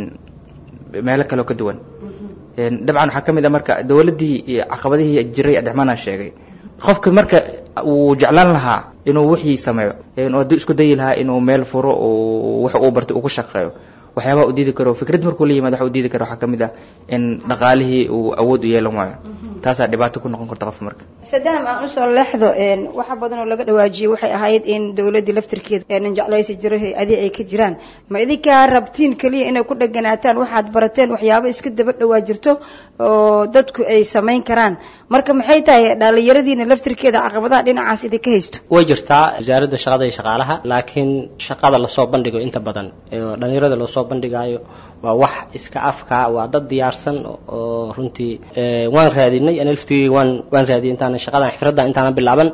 meelo kaleo ka duwan dabcan waxaa ka mid a marka dowladdii caqabadihii jiray adexmaanaa sheegay qofka marka uu jeclaan lahaa inuu wixii sameeyo hadduu isku dayi lahaa inuu meel furo wax uu bartay uu ku shaqeeyo waxyaabaha u diidi karo fikrad markuu la yimaado waxa u diidi karo waxaa ka mid ah in dhaqaalihii uu awood u yeelan waayo taasaa dhibaato ku noqon karta qofka marka sadaam aan usoo leexdo waxa badan oo laga dhawaajiyey waxay ahayd in dowladdii laftirkeeda nin jeclaysi jiro hay-adii ay ka jiraan ma idinkaa rabtiin keliya inay ku dheganaataan waxaad barateen waxyaabo iska daba dhawaa jirto oo dadku ay samayn karaan marka maxay tahay dhallinyaradiina laftirkeeda caqabadaha dhinacaas idinka haysto way jirtaa wasaaradda shaqada iyo shaqaalaha laakiin shaqada lasoo bandhigo inta badan dhalinyarada loosoo soo bandhigayo waa wax iska afka waa dad diyaarsan oo runtii waan raadinay ana laftigeyga waan waan raadiyay intaana shaqadan xifradda intaana bilaaban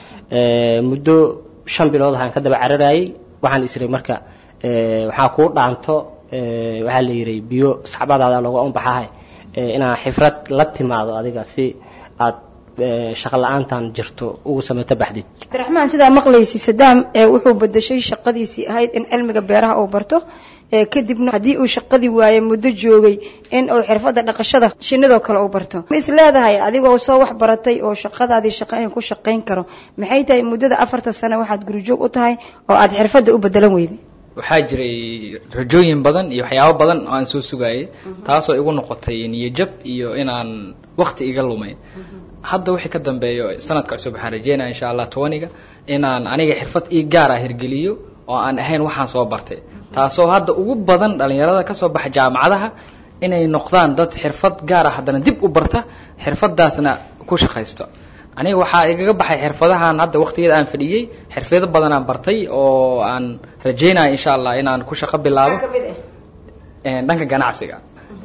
muddo shan bilood ahaan ka daba cararayay waxaan isray marka waxaa kuu dhaanto waxaa la yidhi biyo saxbadaada looga unbaxahay inaad xifrad la timaado adiga si aad shaqo la-aantan jirto ugu samayto baxdid cabdiraxmaan sidaa maqlaysi sadaam wuxuu bedeshay shaqadiisii ahayd in cilmiga beeraha uu barto kadibna haddii uu shaqadii waaye muddo joogay in uu xirfadda dhaqashada shinidoo kale uu barto ma is leedahay adigoo soo wax baratay oo shaqadaadii shaqayn ku shaqayn karo maxay tahay muddada afarta sano waxaad gurijoog u tahay oo aad xirfadda u bedelan weyday waxaa jiray rajooyin badan iyo waxyaabo badan oo aan soo sugayay taasoo igu noqotay niyajab iyo inaan wakti iga lumay hadda wixii ka dambeeyo sanadka cusub waxaan rajeynaya insha allah tobaniga inaan aniga xirfad ii gaar ah hirgeliyo oo aan ahayn waxaan soo bartay taasoo hadda ugu badan dhalinyarada kasoo baxa jaamacadaha inay noqdaan dad xirfad gaar ah haddana dib u barta xirfadaasna ku shaqaysto aniga waxaa igaga baxay xirfadahan hadda waqtigeeda aan fadhiyey xirfado badan aan bartay oo aan rajeynayo insha allah inaan ku shaqo bilaabo dhanka ganacsiga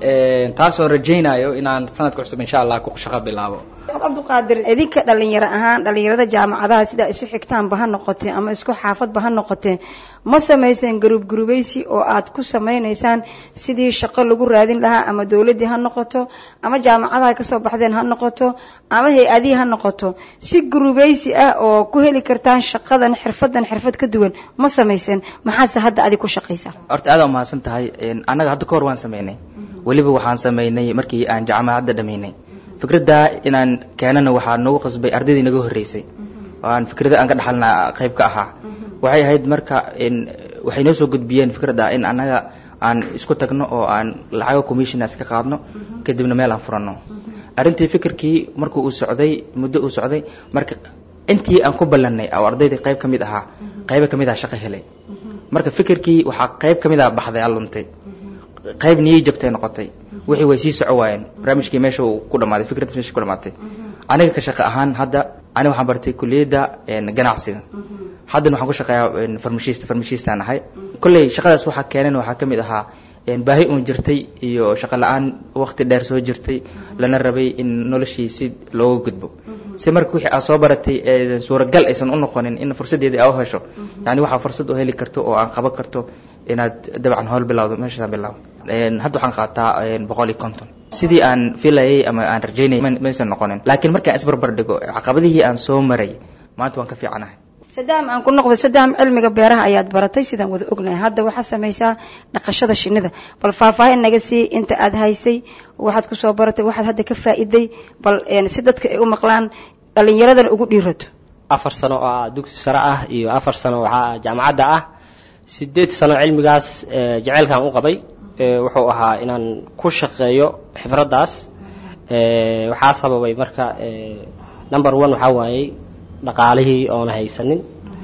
taasoo rajeynayo inaan sanadka cusub insha allah ku shaqo bilaabo cabdiqaadir idinka dhalinyaro ahaan dhalinyarada jaamacadaha sidaa isu xigtaanba ha noqotee ama isku xaafadba ha noqotee ma samayseen garuub gurubaysi oo aad ku samaynaysaan sidii shaqo lagu raadin lahaa ama dowladdii ha noqoto ama jaamacadaha kasoo baxdeen ha noqoto ama hay-adihii ha noqoto si gurubaysi ah oo ku heli kartaan shaqadan xirfadan xirfad ka duwan ma samayseen maxaase hadda adig ku shaqaysaa horta aad waa mahadsan tahay annaga hadda ka hor waan sameynay weliba waxaan sameynay markii aan jaamacadda dhamaynay fikradda inaan keenana waxaa nagu qasbay ardaydii naga horreysay oo aan fikrada aan ka dhaxalna qayb ka ahaa waxay ahayd marka waxay noo soo gudbiyeen fikradda in annaga aan isku tagno oo aan lacago commissionas ka qaadno kadibna meel aan furanno arrintii fikirkii markuu uu socday muddo uu socday marka intii aan ku ballannay oo ardayda qayb ka mid ahaa qayba ka mid ah shaqo helay marka fikirkii waxaa qayb ka mid ah baxday aan luntay qayb niyay jabtay noqotay wixii way sii soco waayeen barnaamijkii meesha uu ku dhamaaday fikraddas meesha ku dhamaatay aniga ka shaqo ahaan hadda aniga waxaan bartay kulliyadda ganacsiga haddana waxaan ku shaqeeyaa farmashista farmashistaan ahay kolley shaqadaas waxaa keenan waxaa ka mid ahaa baahi uun jirtay iyo shaqo la-aan waqti dheer soo jirtay lana rabay in noloshii si looga gudbo si marka wixii aad soo baratay suuragal aysan u noqonin in fursaddeedii aa u hesho yani waxaa fursad u heli karto oo aan qaban karto inaad dabcan howl bilawdo meeshaas bilaabo hadda waxaan qaataa boqol iyo konton sidii aan filayay ama aan rajaynay maysan noqonin laakiin markaan isbarbar dhigo caqabadihii aan soo maray maanta waan ka fiicanahay sadaam aan ku noqdo sadaam cilmiga beeraha ayaad baratay sidaan wada ognahay hadda waxaad samaysaa dhaqashada shinida bal faahfaahin naga sii inta aad haysay waxaad kusoo baratay waxaad hadda ka faa'iday bal si dadka ay u maqlaan dhalinyaradana ugu dhiirato afar sano oo ah dugsi sare ah iyo afar sano waxaa jaamacadda ah sideed sano cilmigaas jaceylkaan u qabay wuxuu ahaa inaan ku shaqeeyo xifraddaas waxaa sababay marka number one waxaa waayey dhaqaalihii oona haysanin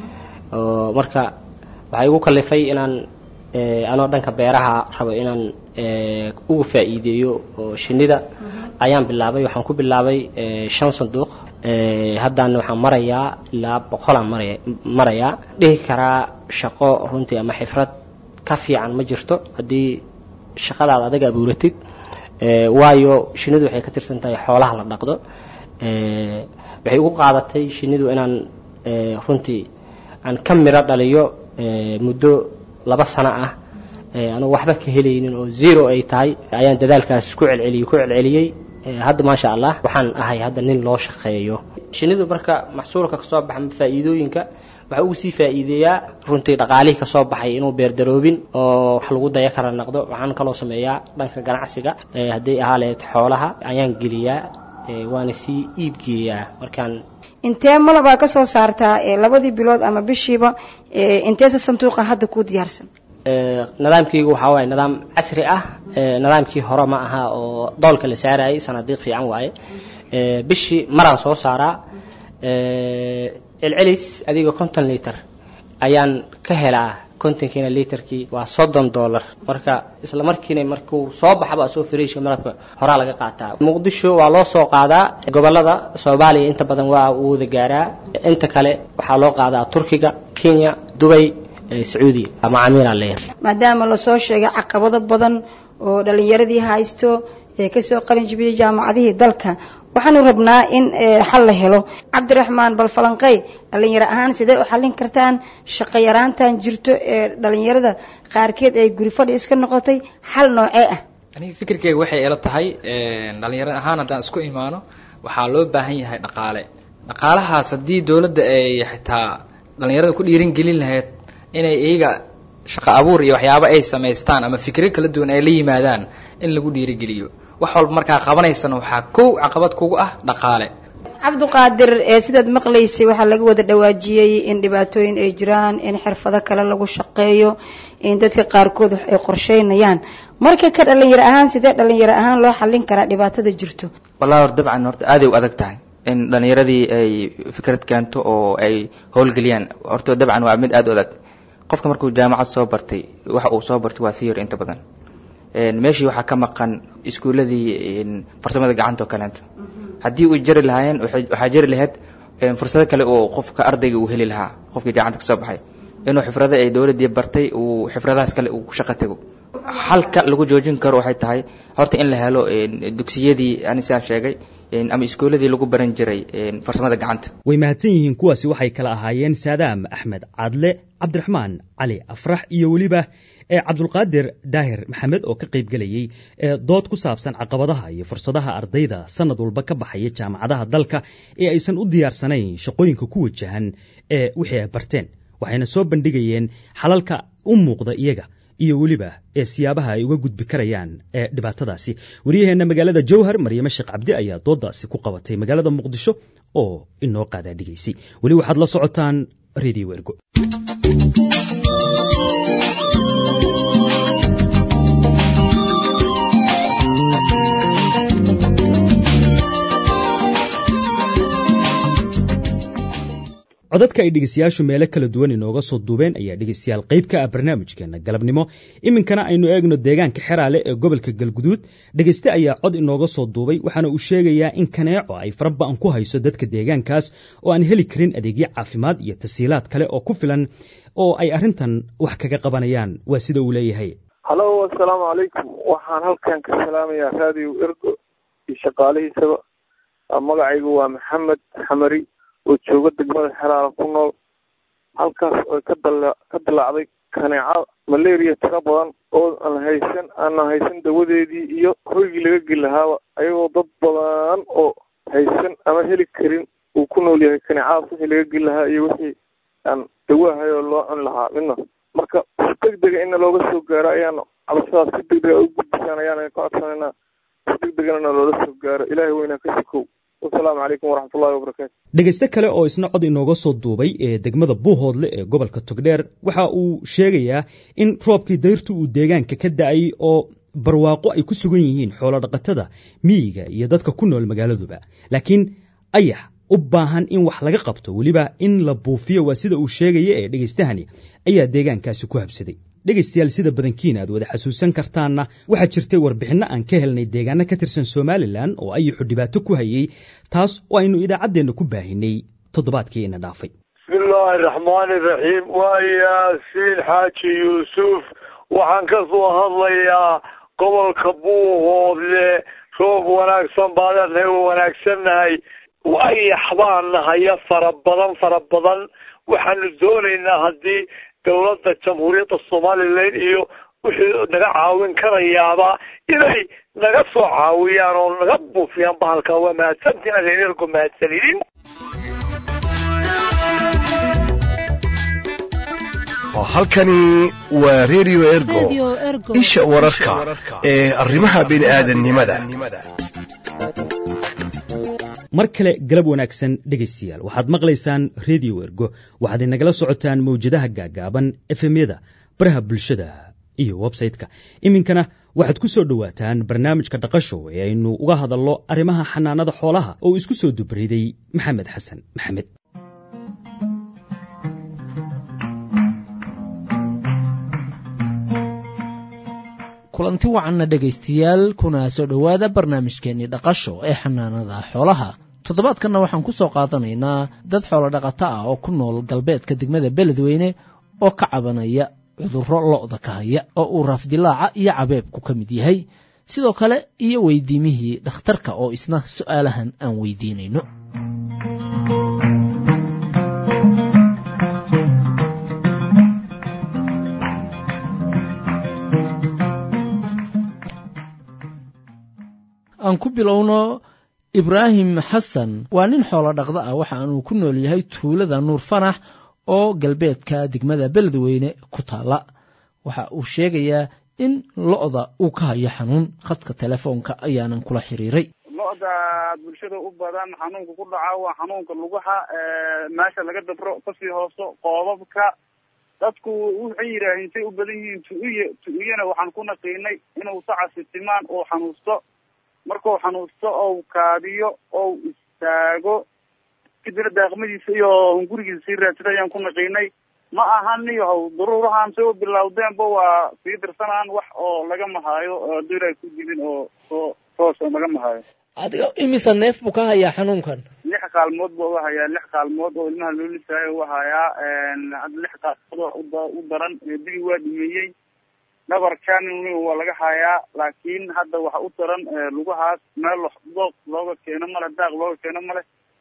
oo marka waxaa igu kalifay inaan anoo dhanka beeraha rabo inaan uga faa'iideeyo oo shinida ayaan bilaabay waxaan ku bilaabay shan sanduuq haddana waxaan marayaa ilaa boqolaan maraya marayaa dhihi karaa shaqo runtii ama xifrad ka fiican ma jirto haddii shaqadaad adaga abuuratid waayo shinidu waxay ka tirsan tahay xoolaha la dhaqdo waxay ugu qaadatay shinidu inaan runtii aan ka miro dhaliyo muddo laba sano ah anugu waxba ka helaynin oo zero ay tahay ayaan dadaalkaas ku celceliyey ku celceliyey hadda maasha allah waxaan ahay hadda nin loo shaqeeyo shinidu marka maxsuulka kasoo baxa faa'iidooyinka waxaa ugu sii faa'iideeyaa runtii dhaqaalihii kasoo baxay inuu beerdaroobin oo wax lagu daya kara naqdo waxaan kaloo sameeyaa dhanka ganacsiga hadday ahaa lahayd xoolaha ayaan geliyaa waana sii iibgeeyaa markaan intee malabaa ka soo saartaa labadii bilood ama bishiiba inteese sanduuqa hadda kuu diyaarsan nidaamkaygu waxaa waaye nidaam casri ah nidaamkii hore ma aha oo doolka la saarayay sanadiiq fiican waaye bishii maraan soo saaraa celcelis adiga konton liter ayaan ka helaa kontonkiina literkii waa soddon dollar marka isla markiina markuu soo baxaba soo fariisha malabka horaa laga qaataa muqdisho waa loo soo qaadaa gobolada soomaaliya inta badan waa uu wada gaaraa inta kale waxaa loo qaadaa turkiga kenya dubay sacuudiga macaamiil aan leeyahay maadaama lasoo sheegay caqabado badan oo dhalinyaradii haysto ee kasoo qalin jibiyey jaamacadihii dalka waxaanu rabnaa in xal la helo cabdiraxmaan bal falanqey dhalinyaro ahaan sidee u xallin kartaan shaqo yaraantan jirto ee dhalinyarada qaarkeed ay guri fadhi iska noqotay xal noocee ah aniga fikirkeyga waxay ila tahay dhalinyaro ahaan haddaan isku imaano waxaa loo baahan yahay dhaqaale dhaqaalahaas haddii dowladda ay xitaa dhalinyarada ku dhiirin gelin lahayd inay iyaga shaqo abuur iyo waxyaabo ay samaystaan ama fikro kala duwan ay la yimaadaan in lagu dhiirigeliyo wax walba markaa qabanaysana waxaa kow caqabad kugu ah dhaqaale cabdiqaadir ee sidaad maqlaysay waxaa laga wada dhawaajiyey in dhibaatooyin ay jiraan in xirfado kale lagu shaqeeyo in dadka qaarkood wax ay qorsheynayaan marka ka dhalinyaro ahaan sidee dhalinyaro ahaan loo xallin karaa dhibaatada jirto wallahi hor dabcan horta aaday u adag tahay in dhalinyaradii ay fikrad keento oo ay howlgeliyaan horta dabcan waa mid aada u adag qofka markuu jaamacad soo bartay waxa uu soo bartay waa theory inta badan meeshii waxaa ka maqan iskuuladii farsamada gacanta oo kaleento haddii uu jari lahaayeen waxaa jari lahayd fursado kale oo qofka ardayga uu heli lahaa qofkii gacanta kasoo baxay inuu xifrado ay dowladdii bartay uu xifradahaas kale uu ku shaqo tago halka lagu joojin karo waxay tahay horta in la helo dugsiyadii ani sidaan sheegay ama iskuuladii lagu baran jiray farsamada gacanta way mahadsan yihiin kuwaasi waxay kala ahaayeen saadaam axmed cadle cabdiraxmaan cali afrax iyo weliba ee cabdulqaadir daahir maxamed oo ka qayb gelayey ee dood ku saabsan caqabadaha iyo fursadaha ardayda sanad walba ka baxaya jaamacadaha dalka ee aysan u diyaarsanayn shaqooyinka ku wajahan ee wixii ay barteen waxayna soo bandhigayeen xalalka u muuqda iyaga iyo weliba ee siyaabaha ay uga gudbi karayaan ee dhibaatadaasi wariyaheenna magaalada jowhar maryame sheekh cabdi ayaa doodaasi ku qabatay magaalada muqdisho oo inoo qaadaa dhigaysay weli waxaad la socotaan radio ergo codadka ay dhegeystayaashu meelo kala duwan inooga soo duubeen ayaa dhegeystayaal qayb ka ah barnaamijkeena galabnimo iminkana aynu eegno deegaanka xeraale ee gobolka galguduud dhegeyste ayaa cod inooga soo duubay waxaana uu sheegayaa in kaneeco ay faraba'an ku hayso dadka deegaankaas oo aan heli karin adeegyo caafimaad iyo tasiilaad kale oo ku filan oo ay arrintan wax kaga qabanayaan waa sida uu leeyahay hallo assalaamu calaykum waxaan halkan ka salaamayaa raadiyo ergo iyo shaqaalihiisaba magacaygu waa maxamed xamari oo jooga degmada xeraala ku nool halkaas oo ka dala ka dilaacday kaneeca malaria tiro badan oo aan haysan aanan haysan dawadeedii iyo hoygii laga geli lahaaba ayagoo dad badan oo haysan ama heli karin uu ku nool yahay kaneecadaas wixii laga geli lahaa iyo wixii aan dawahay oo loo cuni lahaa midna marka si deg dega ina looga soo gaaro ayaan cabashadaas si deg dega u gudbisaan ayaan ka codsanayna si deg degana loola soo gaaro ilaahay weynaa ka sikow wasalaamu calaykum waraxmatullahi wabarakaatu dhegayste kale oo isna cod inooga soo duubay ee degmada buuhoodle ee gobolka togdheer waxa uu sheegayaa in roobkii dayrtu uu deegaanka ka da-ay oo barwaaqo ay ku sugan yihiin xoolo dhaqatada miyiga iyo dadka ku nool magaaladuba laakiin ayax u baahan in wax laga qabto weliba in la buufiyo waa sida uu sheegaya ee dhegaystahani ayaa deegaankaasi ku habsaday dhegaystayaal sida badankiina aad wada xasuusan kartaanna waxaa jirtay warbixinno aan ka helnay deegaano ka tirsan somalilan oo ayaxu dhibaato ku hayey taas oo aynu idaacaddeenna ku baahinay toddobaadkii ina dhaafay bismillaahi raxmaani raxiim waa yaasiin xaaji yuusuf waxaan ka soo hadlayaa gobolka buuhoodle roob wanaagsan baadanahay oo wanaagsannahay ayax baan nahaya fara badan fara badan waxaanu doonaynaa haddii dowladda jamhuuriyadda somalilan iyo wixii naga caawin karayaaba inay naga soo caawiyaan oo naga buufiyaan bahalka waa mahadsantiin adeergo mahadsanidin halkani waa radio ergo isha wararka ee arrimaha bini'aadannimada mar kale galab wanaagsan dhegaystayaal waxaad maqlaysaan redio ergo waxaad inagala socotaan mawjadaha gaagaaban efemyada baraha bulshada iyo websayte-ka iminkana waxaad ku soo dhowaataan barnaamijka dhaqasho ee aynu uga hadalno arrimaha xanaanada xoolaha oo isku soo dubriday maxamed xasan maxamed kulanti wacanna dhegaystayaal kuna soo dhowaada barnaamijkeennii dhaqasho ee xanaanada xoolaha toddobaadkanna waxaan ku soo qaadanaynaa dad xoolo dhaqato ah oo ku nool galbeedka degmada beledweyne oo ka cabanaya cudurro lo'da ka haya oo uu raafdilaaca iyo cabeebku ka mid yahay sidoo kale iyo weydiimihii dhakhtarka oo isna su'aalahan aan weydiinayno aan ku bilowno ibraahim xasan waa nin xoolo dhaqda ah waxaanuu ku nool yahay tuulada nuur fanax oo galbeedka degmada beledweyne ku taalla waxa uu sheegayaa in lo'da uu ka hayo xanuun khadka telefoonka ayaanan kula xiriiray lo-da bulshada u badan xanuunka ku dhaca waa xanuunka lugaha meesha laga dabro kasii hooso qoobabka dadku waxay yidhaaheen say u badan yihiin tu-uye tu-uyena waxaan ku naqiinay inuu sacasi timaan oo xanuusto markuu xanuusto ou kaadiyo ou istaago kadibna daaqmadiisa iyo gurigiisa sii raadsada ayaan ku naqiinay ma ahan niyahow daruurahan say u bilowdeenba waa sii dirsanaan wax oo laga mahaayo hadduu ilaahay ku jibin oo soo toos oo laga mahaayo adiga imisa neef buu ka hayaa xanuunkan lix kaalmood buu uga hayaa lix kaalmood oo ilmaha loo lisaayo u hayaa hadda lix kaalmood oo u daran digi waa dhimeeyey dhabarkan waa laga hayaa laakiin hadda waxa u daran lugahaas meel dooq looga keeno male daaq looga keeno male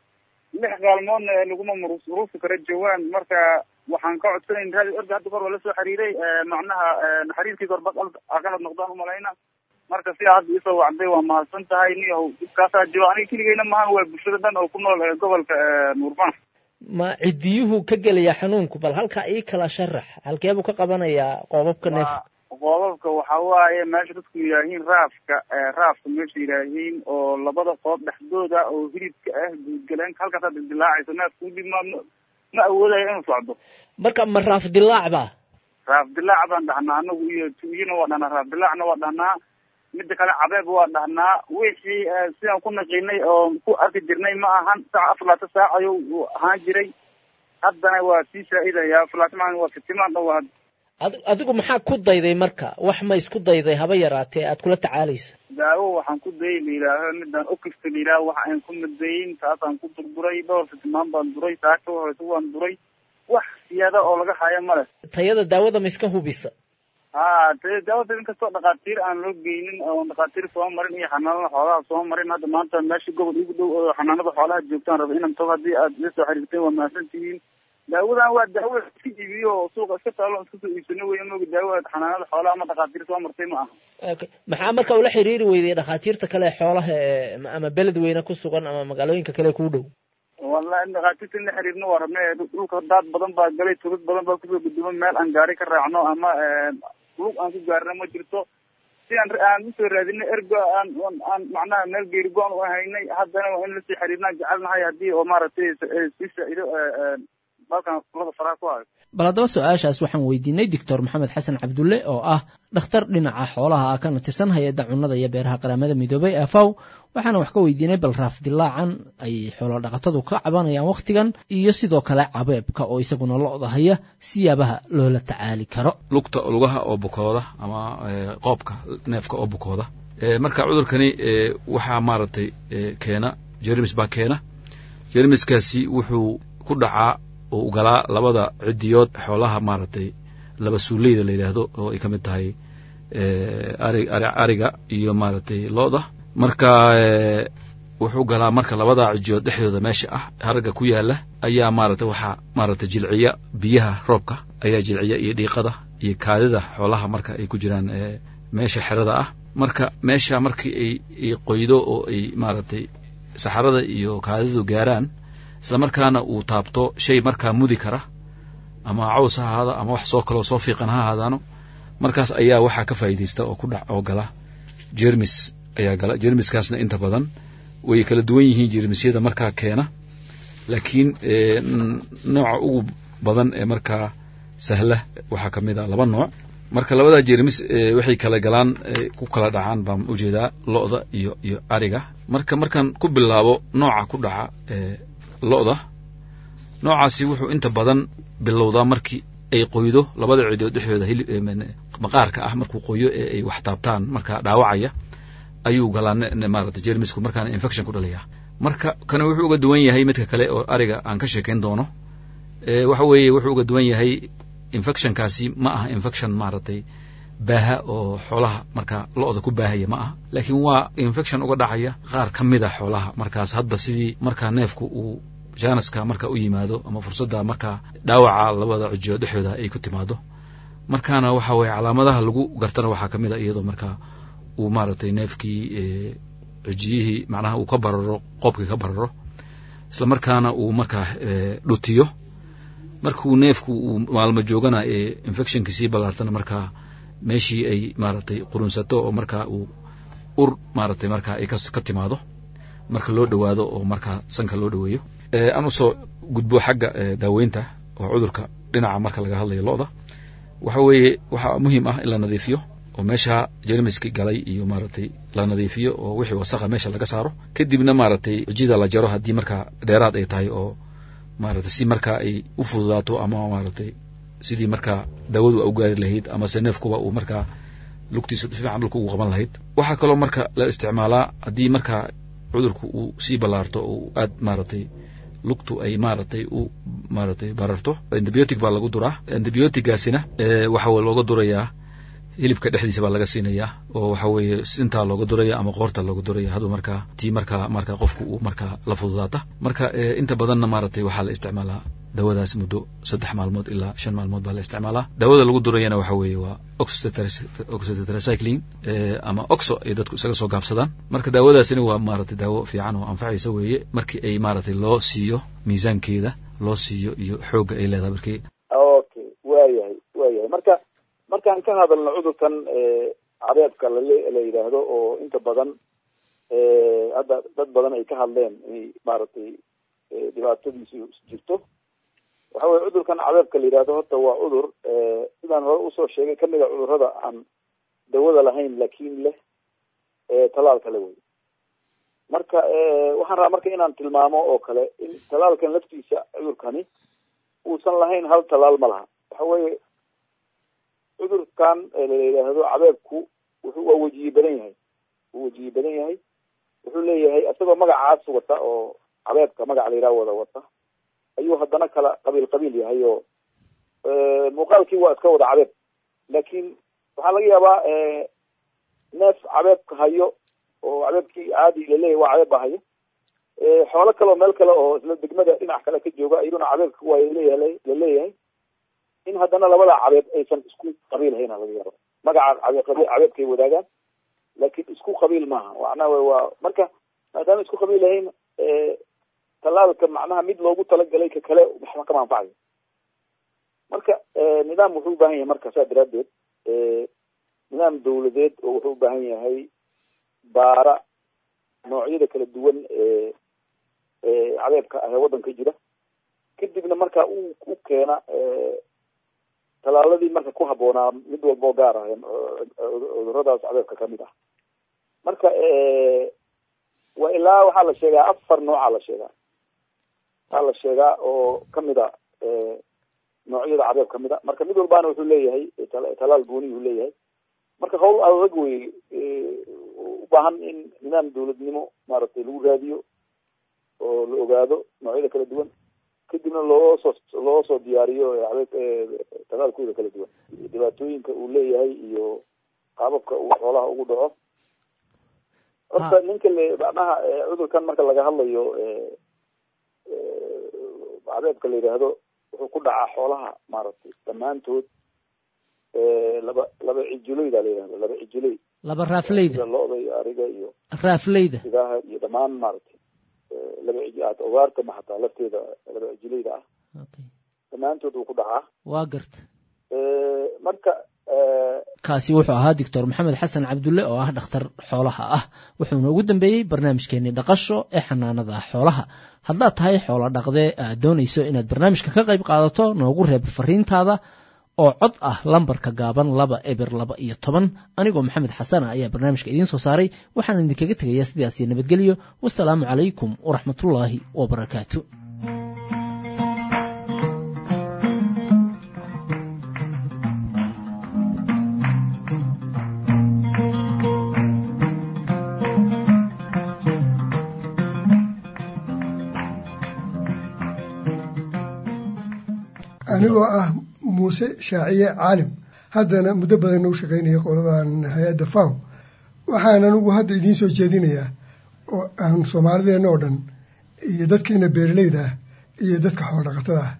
lix kaalmoodna laguma maruufi karo jawaan marka waxaan ka codsanayn raadi orda hadda kor waa lasoo xiriiray macnaha xiriirkii korba qalad noqdaan umalayna marka si hadda isoo wacday waa mahadsan tahay niyahow dibkaasaa jiro aniga keligeyna maahan waa bulshada dhan oo ku nool gobolka nuurban ma ciddiyuhu ka gelaya xanuunku bal halkaa ii kala sharax halkee buu ka qabanayaa qoobabka neefka qoobabka waxa waaye meesha dadku yidhaahiin raafka raafka meesha yidhaahiin oo labada qoob dhexdooda oo hilibka ah guudgaleenka halkaasaa dildilaacayso neefka udib ma ma awoodayo inuu socdo marka ma raaf dilaac ba raaf dilaac baan dhahnaa anagu iyo tuyina waa dhahnaa raaf dilaacna waa dhahnaa mida kale cabeeb waa dhahnaa wixii sidaan ku naqiinay oo ku arki jirnay ma ahan saaca afar laata saac ayuu ahaan jiray haddana waa sii faa'iidaya afar laata maa waa fitimaan dhan waa adigu maxaa ku dayday marka wax ma isku dayday haba yaraatee aad kula tacaalayso daawo waxaan ku dayay la yidhaaho midaan okifta la yidhaaho waxa aan ku madayin taasaan ku durduray dhowr fitimaan baan duray saaka horeysa waan duray wax siyaada oo laga hayo male tayada daawada ma iska hubisa ha tayada daawada inkastoo dhakhaatiir aan loo geynin oo dhakhaatiir soo marin iyo xanaanada xoolaha soo marin hadda maanta meesha gobol igu dhow oo xanaanada xoolaha joogtaan raba inaan tago haddii aad ila soo xiriirteen waa mahadsan tihiin daawadan waa daawo iska iibiyo oo suuqa iska taalo iska soo iibsano weya mooga daawo xanaanada xoolaha ama dhakhaatiir soo martay ma aha maxaa marka ula xiriiri weyday dhakhaatiirta kale xoolaha ee ama beled weyne ku sugan ama magaalooyinka kale kuu dhow wallahi dhakhaatiirta in la xiriirno waa rabnay dhulka daad badan baa galay tulad badan baa kusoo guduma meel aan gaari ka raacno ama lug aan ku gaarno ma jirto si aan aan usoo raadinay ergo aan aan macnaha meel geeri go-an u haynay haddana waa in lasii xiriirnaan jecelnahay haddii oo maaragtay sii faa'iido dalkan kulada faraha ku hayo bal haddaba su-aashaas waxaan weydiinay doctor maxamed xasan cabdulle oo ah dhakhtar dhinaca xoolaha ah kana tirsan hay-adda cunnada iyo beeraha qaramada midoobay afaw waxaana wax ka weydiinay bal raaf dilaacan ay xoolo dhaqatadu ka cabanayaan wakhtigan iyo sidoo kale cabeebka oo isaguna lo-da haya siyaabaha loola tacaali karo lugta lugaha oo bukooda ama qoobka neefka oo bukooda marka cudurkani waxaa maaragtay keena jermis baa keena jermiskaasi wuxuu ku dhacaa oo galaa labada cidiyood xoolaha maaragtay laba suuleyda la yidhaahdo oo ay ka mid tahay ari ariga iyo maaragtay lo-da marka wuxuu galaa marka labada cidiyood dhexdooda meesha ah haragga ku yaala ayaa maaragtay waxaa maaragtay jilciya biyaha roobka ayaa jilciya iyo dhiiqada iyo kaadida xoolaha marka ay ku jiraan meesha xerada ah marka meesha markii ay qoydo oo ay maaragtay saxarada iyo kaadidu gaaraan isla markaana uu taabto shay markaa mudi kara ama caws ha ahaado ama wax soo kaloo soo fiiqan ha ahaadaano markaas ayaa waxaa ka faa'iidaysta oo ku dhac oo gala jermis ayaa gala jermiskaasna inta badan way kala duwan yihiin jermisyada markaa keena laakiin nooca ugu badan ee markaa sahla waxaa ka mid a laba nooc marka labada jermis waxay kala galaan ku kala dhacaan baan ujeedaa lo-da iyo iyo ariga marka markaan ku bilaabo nooca ku dhaca lo-da noocaasi wuxuu inta badan bilowdaa markii ay qoydo labada cidood dhexdooda hilib maqaarka ah markuu qoyo ee ay wax taabtaan markaa dhaawacaya ayuu galaa maarata jermisku markaana infection ku dhalaya marka kana wuxuu uga duwan yahay midka kale oo ariga aan ka sheekayn doono waxa weeye wuxuu uga duwan yahay infectionkaasi ma aha infection maaragtay baaha oo xoolaha marka lo-da ku baahaya ma aha laakiin waa infection uga dhacaya qaar ka mid a xoolaha markaas hadba sidii markaa neefku uu janaska marka u yimaado ama fursadda markaa dhaawaca labada cujiyo dhexdooda ay ku timaado markaana waxa weye calaamadaha lagu gartana waxaa ka mid a iyadoo markaa uu maaragtay neefkii cujiyihii macnaha uu ka bararo qoobkii ka bararo isla markaana uu markaa dhutiyo markuu neefku uu maalmo joogana ee infectionkii sii ballaartana markaa meeshii ay maaragtay qurunsato oo markaa uu ur maaragtay markaa ay ka timaado marka loo dhowaado oo markaa sanka loo dhoweeyo aan usoo gudbo xagga daaweynta oo cudurka dhinaca marka laga hadlayo lo-da waxa weeye waxaa muhiim ah in la nadiifiyo oo meesha jermiski galay iyo maaragtay la nadiifiyo oo wixii wasaqa meesha laga saaro kadibna maaragtay cujida la jaro haddii markaa dheeraad ay tahay oo maaragtay si markaa ay u fududaato ama maaragtay sidii markaa daawadu u gaari lahayd amase neefkuba uu markaa lugtiisa fiican dhulka ugu qaban lahayd waxaa kaloo marka la isticmaalaa haddii markaa cudurku uu sii ballaarto oo aad maaragtay lugtu ay maaragtay u maaragtay bararto antibiotic baa lagu duraa antibiotigaasina waxa looga durayaa hilibka dhexdiisa baa laga siinayaa oo waxa weeye sintaa looga duraya ama qoorta looga duraya haduu markaa tii markaa markaa qofku uu markaa la fududaata marka inta badanna maaragtay waxaa la isticmaalaa dawadaas muddo saddex maalmood ilaa shan maalmood baa la isticmaalaa daawada lagu durayana waxa weeye waa oxytetracycline ama oxo ay dadku isaga soo gaabsadaan marka daawadaasina waa maaragtay daawo fiican oo anfacaysa weeye markii ay maaragtay loo siiyo miisaankeeda loo siiyo iyo xoogga ay leedahay markii okay waayahay waayahay marka markaan ka hadalno cudurkan cabeebka lale la yidhaahdo oo inta badan hadda dad badan ay ka hadleen inay maaragtay dhibaatadiisu jirto waxa weye cudurkan cabeebka la yidhahdo horta waa cudur sidaan hore usoo sheegay kamid a cudurrada aan dawada lahayn laakin leh talaalka le wey marka waxaan rabaa marka inaan tilmaamo oo kale in talaalkan laftiisa cudurkani uusan lahayn hal talaal ma laha waxa weye cudurkan la yidhaahdo cabeebku wuxuu waa wejiye badan yahay wuu wejiye badan yahay wuxuu leeyahay isagoo magacaas wata oo cabeebka magaca la yidhaha wada wata ayuu haddana kala qabiil qabiil yahay oo muuqaalkii waa iska wada cabeeb laakin waxaa laga yaabaa neef cabeebka hayo oo cabeebkii caadi laleeyahay waa cabeeb ba hayo xoolo kale oo meel kale oo isla degmada dhinac kale ka jooga iyaduna cabeebka waa laleeyahay laleeyahay in haddana labada cabeeb aysan isku qabiil hayna laga yaabo magaca cabeebkay wadaagaan laakin isku qabiil maaha macnaha waa marka maadaama isku qabiil lahayn talaalka macnaha mid loogu talagalay ka kale waxba kama anfacayo marka nidaam wuxuu u baahan yahay marka saa daraadeed nidaam dawladeed oo wuxuu u baahan yahay baara noocyada kala duwan ee cabeebka ah ee waddanka jira kadibna marka u u keena talaaladii marka ku habboonaa mid walba oo gaar ah cuduradaas cabeebka kamid ah marka waa ilaa waxaa la sheegaa afar nooca la sheegaa waxaa la sheegaa oo kamid a noocyada cabeeb kamid a marka mid walbaana wuxuu leeyahay talaal gooni uu leeyahay marka hawl adag wey u baahan in nidaam dawladnimo maaragtay lagu raadiyo oo la ogaado noocyada kala duwan kadibna loo soo loo soo diyaariyo talaalkooda kala duwan dhibaatooyinka uu leeyahay iyo qaababka uu xoolaha ugu dhaco horta ninka le macnaha cudurkan marka laga hadlayo cabeebka la yidhaahdo wuxuu ku dhacaa xoolaha maaragtay dhammaantood laba laba cijileyda la yidhahdo laba cijiley laba raafleyda sida lo-da iyo ariga iyo raafleyda sidaha iyo dhammaan maaragtay laba cij ogaarta ma hataa lafteeda laba cijileyda ah dhammaantood wuu ku dhacaa waa garta marka kaasi wuxuu ahaa doctor maxamed xasan cabdulle oo ah dhakhtar xoolaha ah wuxuuna ugu dambeeyey barnaamijkeenii dhaqasho ee xanaanada xoolaha haddaad tahay xoolo dhaqdee aad doonayso inaad barnaamijka ka qayb qaadato noogu reeb fariintaada oo cod ah lambarka gaaban laba eber laba iyo toban anigoo maxamed xasana ayaa barnaamijka idiin soo saaray waxaan idinkaga tegayaa sidaas iyo nabadgelyo wasalaamu calaykum waraxmatullaahi wabarakaatu anigoo ah muuse shaaciye caalim haddana muddo badanna u shaqaynaya qoladan hay-adda faw waxaan anigu hadda idiin soo jeedinayaa oo aan soomaalideenna oo dhan iyo dadkeena beeraleyda ah iyo dadka xoolodhaqatada ah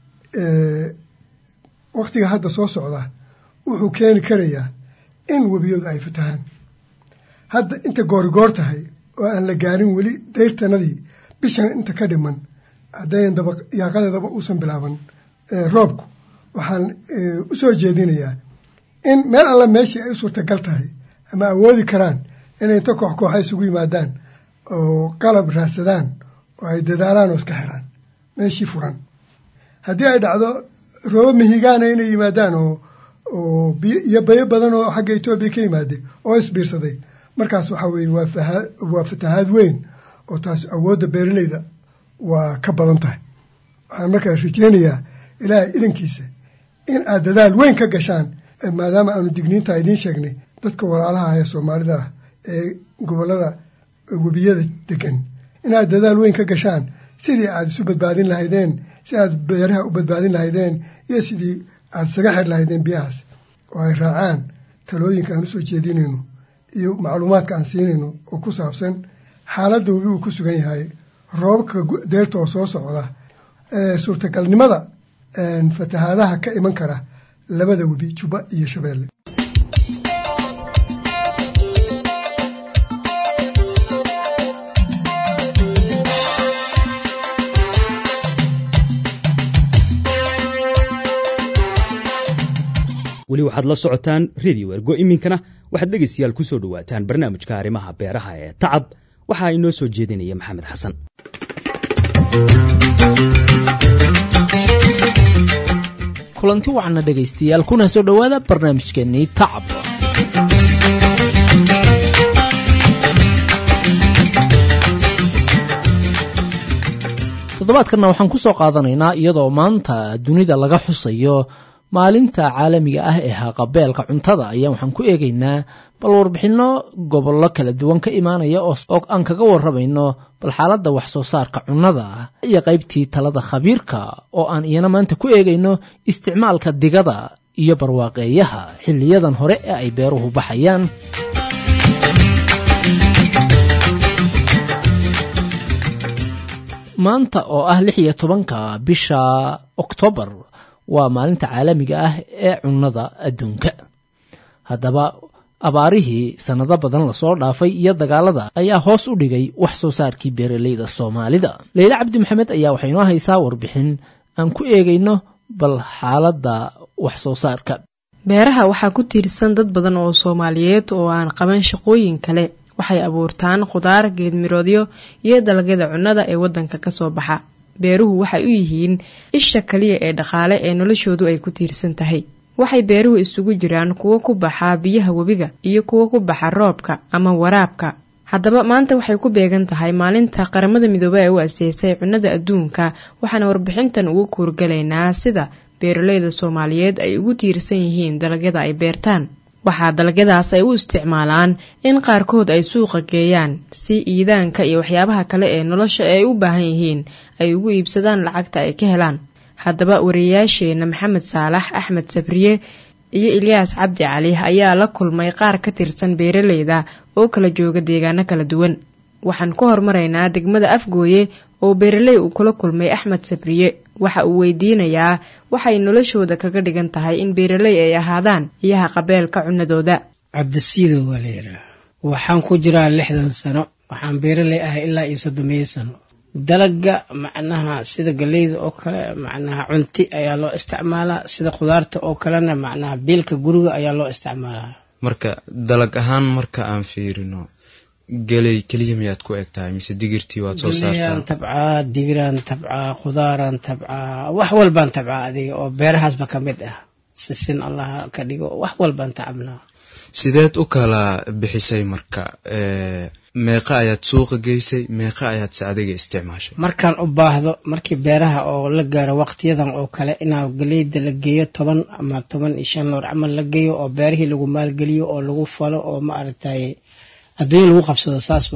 waktiga hadda soo socda wuxuu keeni karayaa in webiyadu ay fatahaan hadda inta goorigoor tahay oo aan la gaarin weli dayrtanadii bishan inta ka dhiman haddayn daba yaaqadeedaba uusan bilaaban roobku waxaan u soo jeedinayaa in meel alla meeshii ay u suurtagal tahay ama awoodi karaan inay inta koox kooxa isugu yimaadaan oo qalab raadsadaan oo ay dadaalaan oo iska xiraan meeshii furan haddii ay dhacdo roobo mihigaana inay yimaadaan oo oo biyo iyo bayo badan oo xagga etoobiya ka yimaaday oo isbiirsaday markaas waxaa weeye waa fahaa waa fatahaad weyn oo taas awoodda beeraleyda waa ka badan tahay waxaan markaa rajeynayaa ilaahay idankiisa in aad dadaal weyn ka gashaan maadaama aanu digniinta idiin sheegnay dadka walaalaha ee soomaalida ah ee gobollada webiyada degan inaad dadaal weyn ka gashaan sidii aad isu badbaadin lahaydeen si aad beeraha u badbaadin lahaydeen iyo sidii aad isaga xir lahaydeen biyahaas oo ay raacaan talooyinka aan usoo jeedinayno iyo macluumaadka aan siinayno oo ku saabsan xaaladda webi uu ku sugan yahay roobabka deerta oo soo socda suurtagalnimada fatahaadaha ka iman kara labada webi jubba iyo shabeelle weli waxaad la socotaan redio ergo iminkana waxaad dhegaystayaal ku soo dhowaataan barnaamijka arrimaha beeraha ee tacab waxaa inoo soo jeedinaya maxamed xasan kulanti wacna dhegaystayaal kuna soo dhowaada barnaamijkeennii tacab toddobaadkanna waxaan ku soo qaadanaynaa iyadoo maanta dunida laga xusayo maalinta caalamiga ah ee haqabeelka cuntada ayaa waxaan ku eegaynaa bal warbixinno gobollo kala duwan ka imaanaya oo aan kaga warramayno bal xaaladda wax soo saarka cunnada iyo qaybtii talada khabiirka oo aan iyana maanta ku eegayno isticmaalka digada iyo barwaaqeeyaha xilliyadan hore ee ay beeruhu baxayaan maanta oo ah lix iyo tobanka bisha oktoobar waa maalinta caalamiga ah ee cunnada adduunka haddaba abaarihii sannado badan lasoo dhaafay iyo dagaalada ayaa hoos u dhigay wax soo saarkii beeraleyda soomaalida leyle cabdi maxamed ayaa waxay noo haysaa warbixin aan ku eegayno bal xaaladda wax soo saarka beeraha waxaa ku tiirsan dad badan oo soomaaliyeed oo aan qaban shaqooyin kale waxay abuurtaan khudaar geedmiroodyo iyo dalagyada cunnada ee waddanka ka soo baxa beeruhu waxay u yihiin isha kaliya ee dhaqaale ee noloshoodu ay ku tiirsan tahay waxay beeruhu isugu jiraan kuwo ku baxa biyaha webiga iyo kuwo ku baxa roobka ama waraabka haddaba maanta waxay ku beegan tahay maalinta qaramada midoobey ee u aseysay cunnada adduunka waxaana warbixintan ugu kuurgalaynaa sida beeraleyda soomaaliyeed ay ugu tiirsan yihiin dalagyada ay beertaan waxaa dalagyadaas ay u isticmaalaan in qaarkood ay suuqa geeyaan si iidaanka iyo waxyaabaha kale ee nolosha ay u baahan yihiin ay ugu iibsadaan lacagta ay ka helaan haddaba wariyayaasheenna maxamed saalax axmed sabriye iyo ilyaas cabdi cali ayaa la kulmay qaar ka tirsan beeraleyda oo kala jooga deegaano kala duwan waxaan ku hormaraynaa degmada afgooye oo beeraley uu kula kulmay axmed sabriye waxa uu weydiinayaa waxay noloshooda kaga dhigan tahay in beeraley ay ahaadaan iyaha qabeelka cunadooda cabdisiido waa la yidhaah waxaan ku jiraa lixdan sano waxaan beeraley ahay ilaa iyo soddomeeyo sano dalaga macnaha sida galeyda oo kale macnaha cunti ayaa loo isticmaalaa sida khudaarta oo kalena macnaha biilka guriga ayaa loo isticmaalaa marka dalag ahaan marka aan fiirino geley keliya miyaad ku eg tahay mise digirtii waad soo saartaa tabcaa digiraan tabcaa khudaaraan tabcaa wax walbaan tabcaa adiga oo beerahaasba ka mid ah sisin allah ka dhigo wax walbaan tacabnaa sideed u kala bixisay marka meeqa ayaad suuqa geysay meeqa ayaad se adiga isticmaashay markaan u baahdo markii beeraha oo la gaaro waqtiyadan oo kale inaa galeyda la geeyo toban ama toban iyo shan loor camal la geeyo oo beerihii lagu maalgeliyo oo lagu falo oo ma aragtay adduunya lagu qabsado saas waaye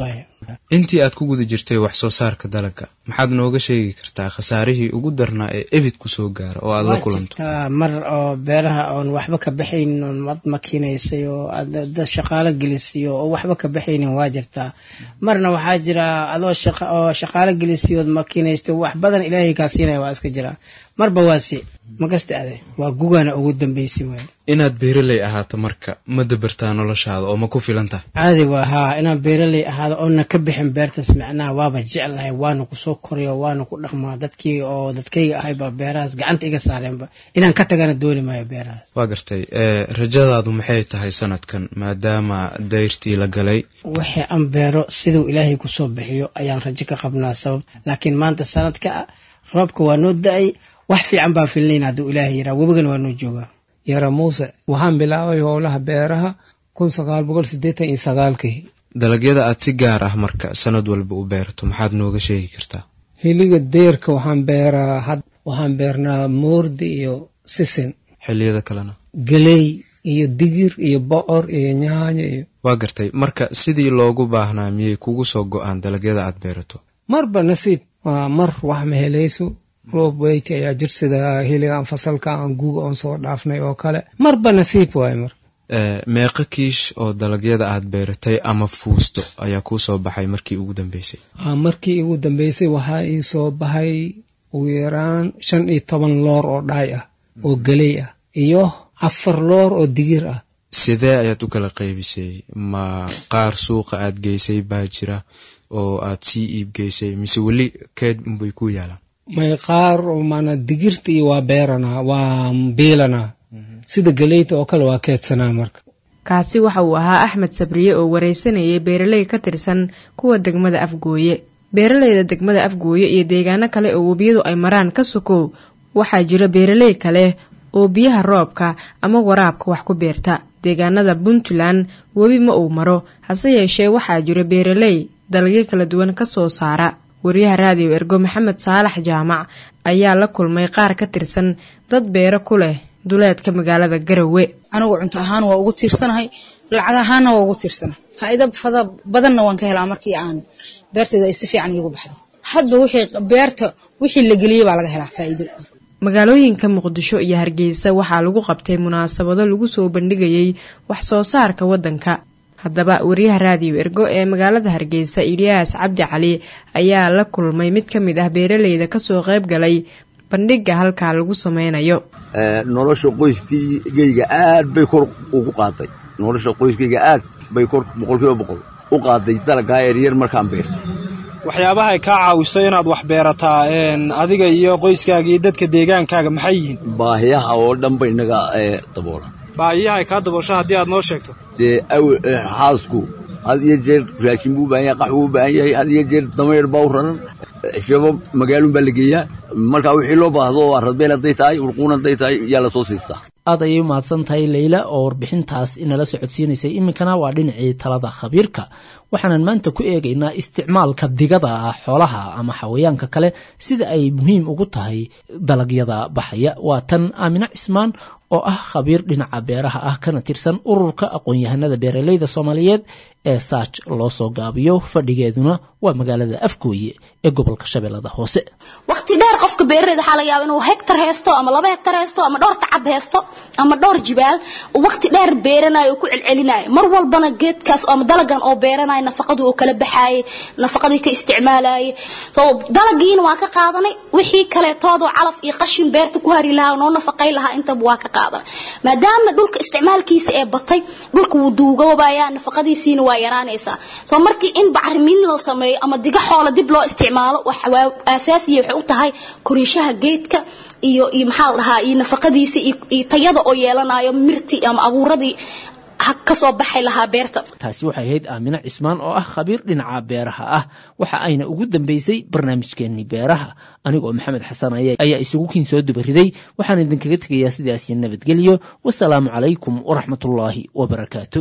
intii aad ku guda jirtay wax soo saarka dalagga maxaad nooga sheegi kartaa khasaarihii ugu darnaa ee ebid ku soo gaara oo aad la kulanto jirtaa mar oo beeraha oon waxba ka baxaynin oon mad makiinaysay oo aad dad shaqaalo gelisiyo oo waxba ka baxaynin waa jirtaa marna waxaa jira adoo shaqa oo shaqaalo gelisiyood makiinaysto wax badan ilaahay kaa siinaya waa iska jiraa marba waa si makasta ade waa gugana ugu dambeysay waay inaad beeraley ahaato marka ma dabartaa noloshaada oo ma ku filan tahay caadi waa haa inaan beeraley ahaado oona ka bixin beertaas macnaha waaba jeclahay waana kusoo koriyo waana ku dhaqmaa dadkii oo dadkayga ahayba beerahaas gacanta iga saareenba inaan ka tagana dooni maayo beerahaas waa gartay rajadaadu maxay tahay sanadkan maadaama dayrtii la galay wixii aan beero siduu ilaahay kusoo bixiyo ayaan rajo ka qabnaa sabab laakiin maanta sanadka roobka waa noo da-ay wax fiican baan filnayn hadduu ilaahay yiraa webigana waa noo joogaa yara muuse waxaan bilaabay howlaha beeraha kun sagaal boqol siddeetan iyo sagaalkii dalagyada aad si gaar ah marka sanad walba u beerto maxaad nooga sheegi kartaa hiliga deerka waxaan beeraa had waxaan beernaa moordi iyo sisin xilliyada kalena geley iyo digir iyo bocor iyo nyaanyo iyo waa gartay marka sidii loogu baahnaa miyay kugu soo go-aan dalagyada aad beerato marba nasiib waa mar wax ma helayso roob weyti ayaa jir sida hiligaan fasalka aan guuga oon soo dhaafnay oo kale marba nasiib waaye mar meeqo kiish oo dalagyada aad beeratay ama fuusto ayaa kuu soo baxay markii ugu dambeysay markii ugu dambeysay waxaa ii soo baxay ugu yaraan shan iyo toban loor oo dhaay ah oo geley ah iyo afar loor oo digir ah sidee ayaad u kala qaybisay ma qaar suuqa aad geysay baa jira oo aad sii iib geysay mise weli keed unbay ku yaalaan may qaar mana digirta iyo waa beeranaa waa biilanaa sida galeyta oo kale waa keedsanaa marka kaasi waxa uu ahaa axmed sabriye oo wareysanayay beeraley ka tirsan kuwa degmada afgooye beeraleyda degmada afgooye iyo deegaano kale oo webiyadu ay maraan ka sokow waxaa jira beeraley kale oo biyaha roobka ama waraabka wax ku beerta deegaanada puntland webi ma uu maro hase yeeshee waxaa jira beeraley dalagyo kala duwan ka soo saara wariyaha raadiyo ergo maxamed saalax jaamac ayaa la kulmay qaar ka tirsan dad beero ku leh duleedka magaalada garowe anigu cunto ahaan waa ugu tiirsanahay lacag ahaanna waa ugu tiirsanahay faa'iido fada badanna waan ka helaa markii aan beertayda ay si fiican iigu baxdo hadba wixii beerta wixii la geliyey baa laga helaa faa'iido magaalooyinka muqdisho iyo hargeysa waxaa lagu qabtay munaasabado lagu soo bandhigayay wax soo saarka waddanka haddaba wariyaha raadiyo ergo ee magaalada hargeysa iliyaas cabdi cali ayaa la kulmay mid ka mid ah beeraleyda kasoo qayb galay bandhiga halkaa lagu sameynayo nolosha qoyskayga aad bay kor ugu qaaday nolosha qoyskayga aad bay kor boqolkiiba boqol u qaaday dalagaa eryar markaan beertay waxyaabaha ay kaa caawiso inaad wax beerataa adiga iyo qoyskaaga iyo dadka deegaankaaga maxay yihiin baahiyaha oo dhan ba inaga daboola baahiyaha ay kaa daboosho haddii aad noo sheegto dee xaasku had iyo jeer raashin buu u baahan yahay qax buu u baahan yahay had iyo jeer damayr baa u raran shabo magaalun baa la geeyaa marka wixii loo baahdo oo aradbeel hadday tahay urquun hadday tahay yaa lasoo siistaa aad ayay u mahadsan tahay leyla oo warbixintaas inala socodsiinaysay iminkana waa dhinacii talada khabiirka waxaanan maanta ku eegaynaa isticmaalka digada xoolaha ama xawayaanka kale sida ay muhiim ugu tahay dalagyada baxaya waa tan aamine cismaan oo ah khabiir dhinaca beeraha ah kana tirsan ururka aqoon-yahanada beeraleyda soomaaliyeed ee saaj loo soo gaabiyo fadhigeeduna waa magaalada afgooye ee gobolka shabeellada hoose waqti dheer qofka beeraleyda waxaa laga yaaba inuu hektar haysto ama laba hektar haysto ama dhowr tacab haysto ama dhowr jibaal waqti dheer beeranayo oo ku celcelinayo mar walbana geedkaas ama dalagan oo beeranayo nafaqadu oo kala baxaayay nafaqadii ka isticmaalayay so dalagiina waa ka qaadanay wixii kaleetoodoo calaf iyo qashin beerta ku hari lahaa noo nafaqay lahaa intaba waa ka qaadanay maadaama dhulka isticmaalkiisa ee batay dhulka wuu duugoobayaa nafaqadiisiina waa yaraanaysaa soo markii in bacrimin la sameeyo ama diga xoola dib loo isticmaalo waa asaasiya waxay u tahay koriishaha geedka iyo iyo maxaa la dhahaa iyo nafaqadiisa iyo tayada oo yeelanayo mirti ama abuuradii kasoo baxay lahaa beerta taasi waxay ahayd aamine cismaan oo ah khabiir dhinaca beeraha ah waxa ayna ugu dambeysay barnaamijkeenii beeraha anigoo maxamed xasan ayaa isugu kiin soo dubariday waxaan idinkaga tegayaa sidaas iyo nabadgelyo wasalaamu calaykum waraxmatullaahi wabarakaatu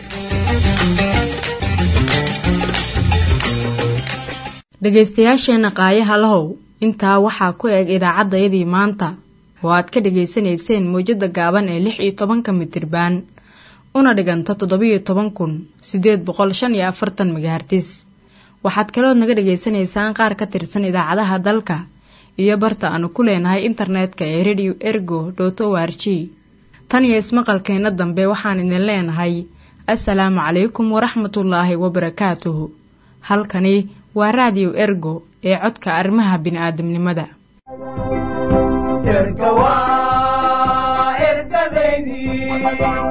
dhegaystayaasheenna qaayaha lahow intaa waxaa ku eg idaacaddayadii maanta oo aad ka dhegaysanayseen mawjadda gaaban ee lix iyo tobanka mitirbaan una dhiganta toddobiyo toban kun siddeed boqol shan iyo afartan megahartis waxaad kalood naga dhagaysanaysaan qaar ka tirsan idaacadaha dalka iyo barta aanu ku leenahay internetka ee radio ergo dot o r g tan iyo ismaqalkeenna dambe waxaan idin leenahay assalaamu calaykum waraxmatullaahi wabarakaatuhu halkani waa raadiyo ergo ee codka arrimaha bini'aadamnimada erga waa ergadaydii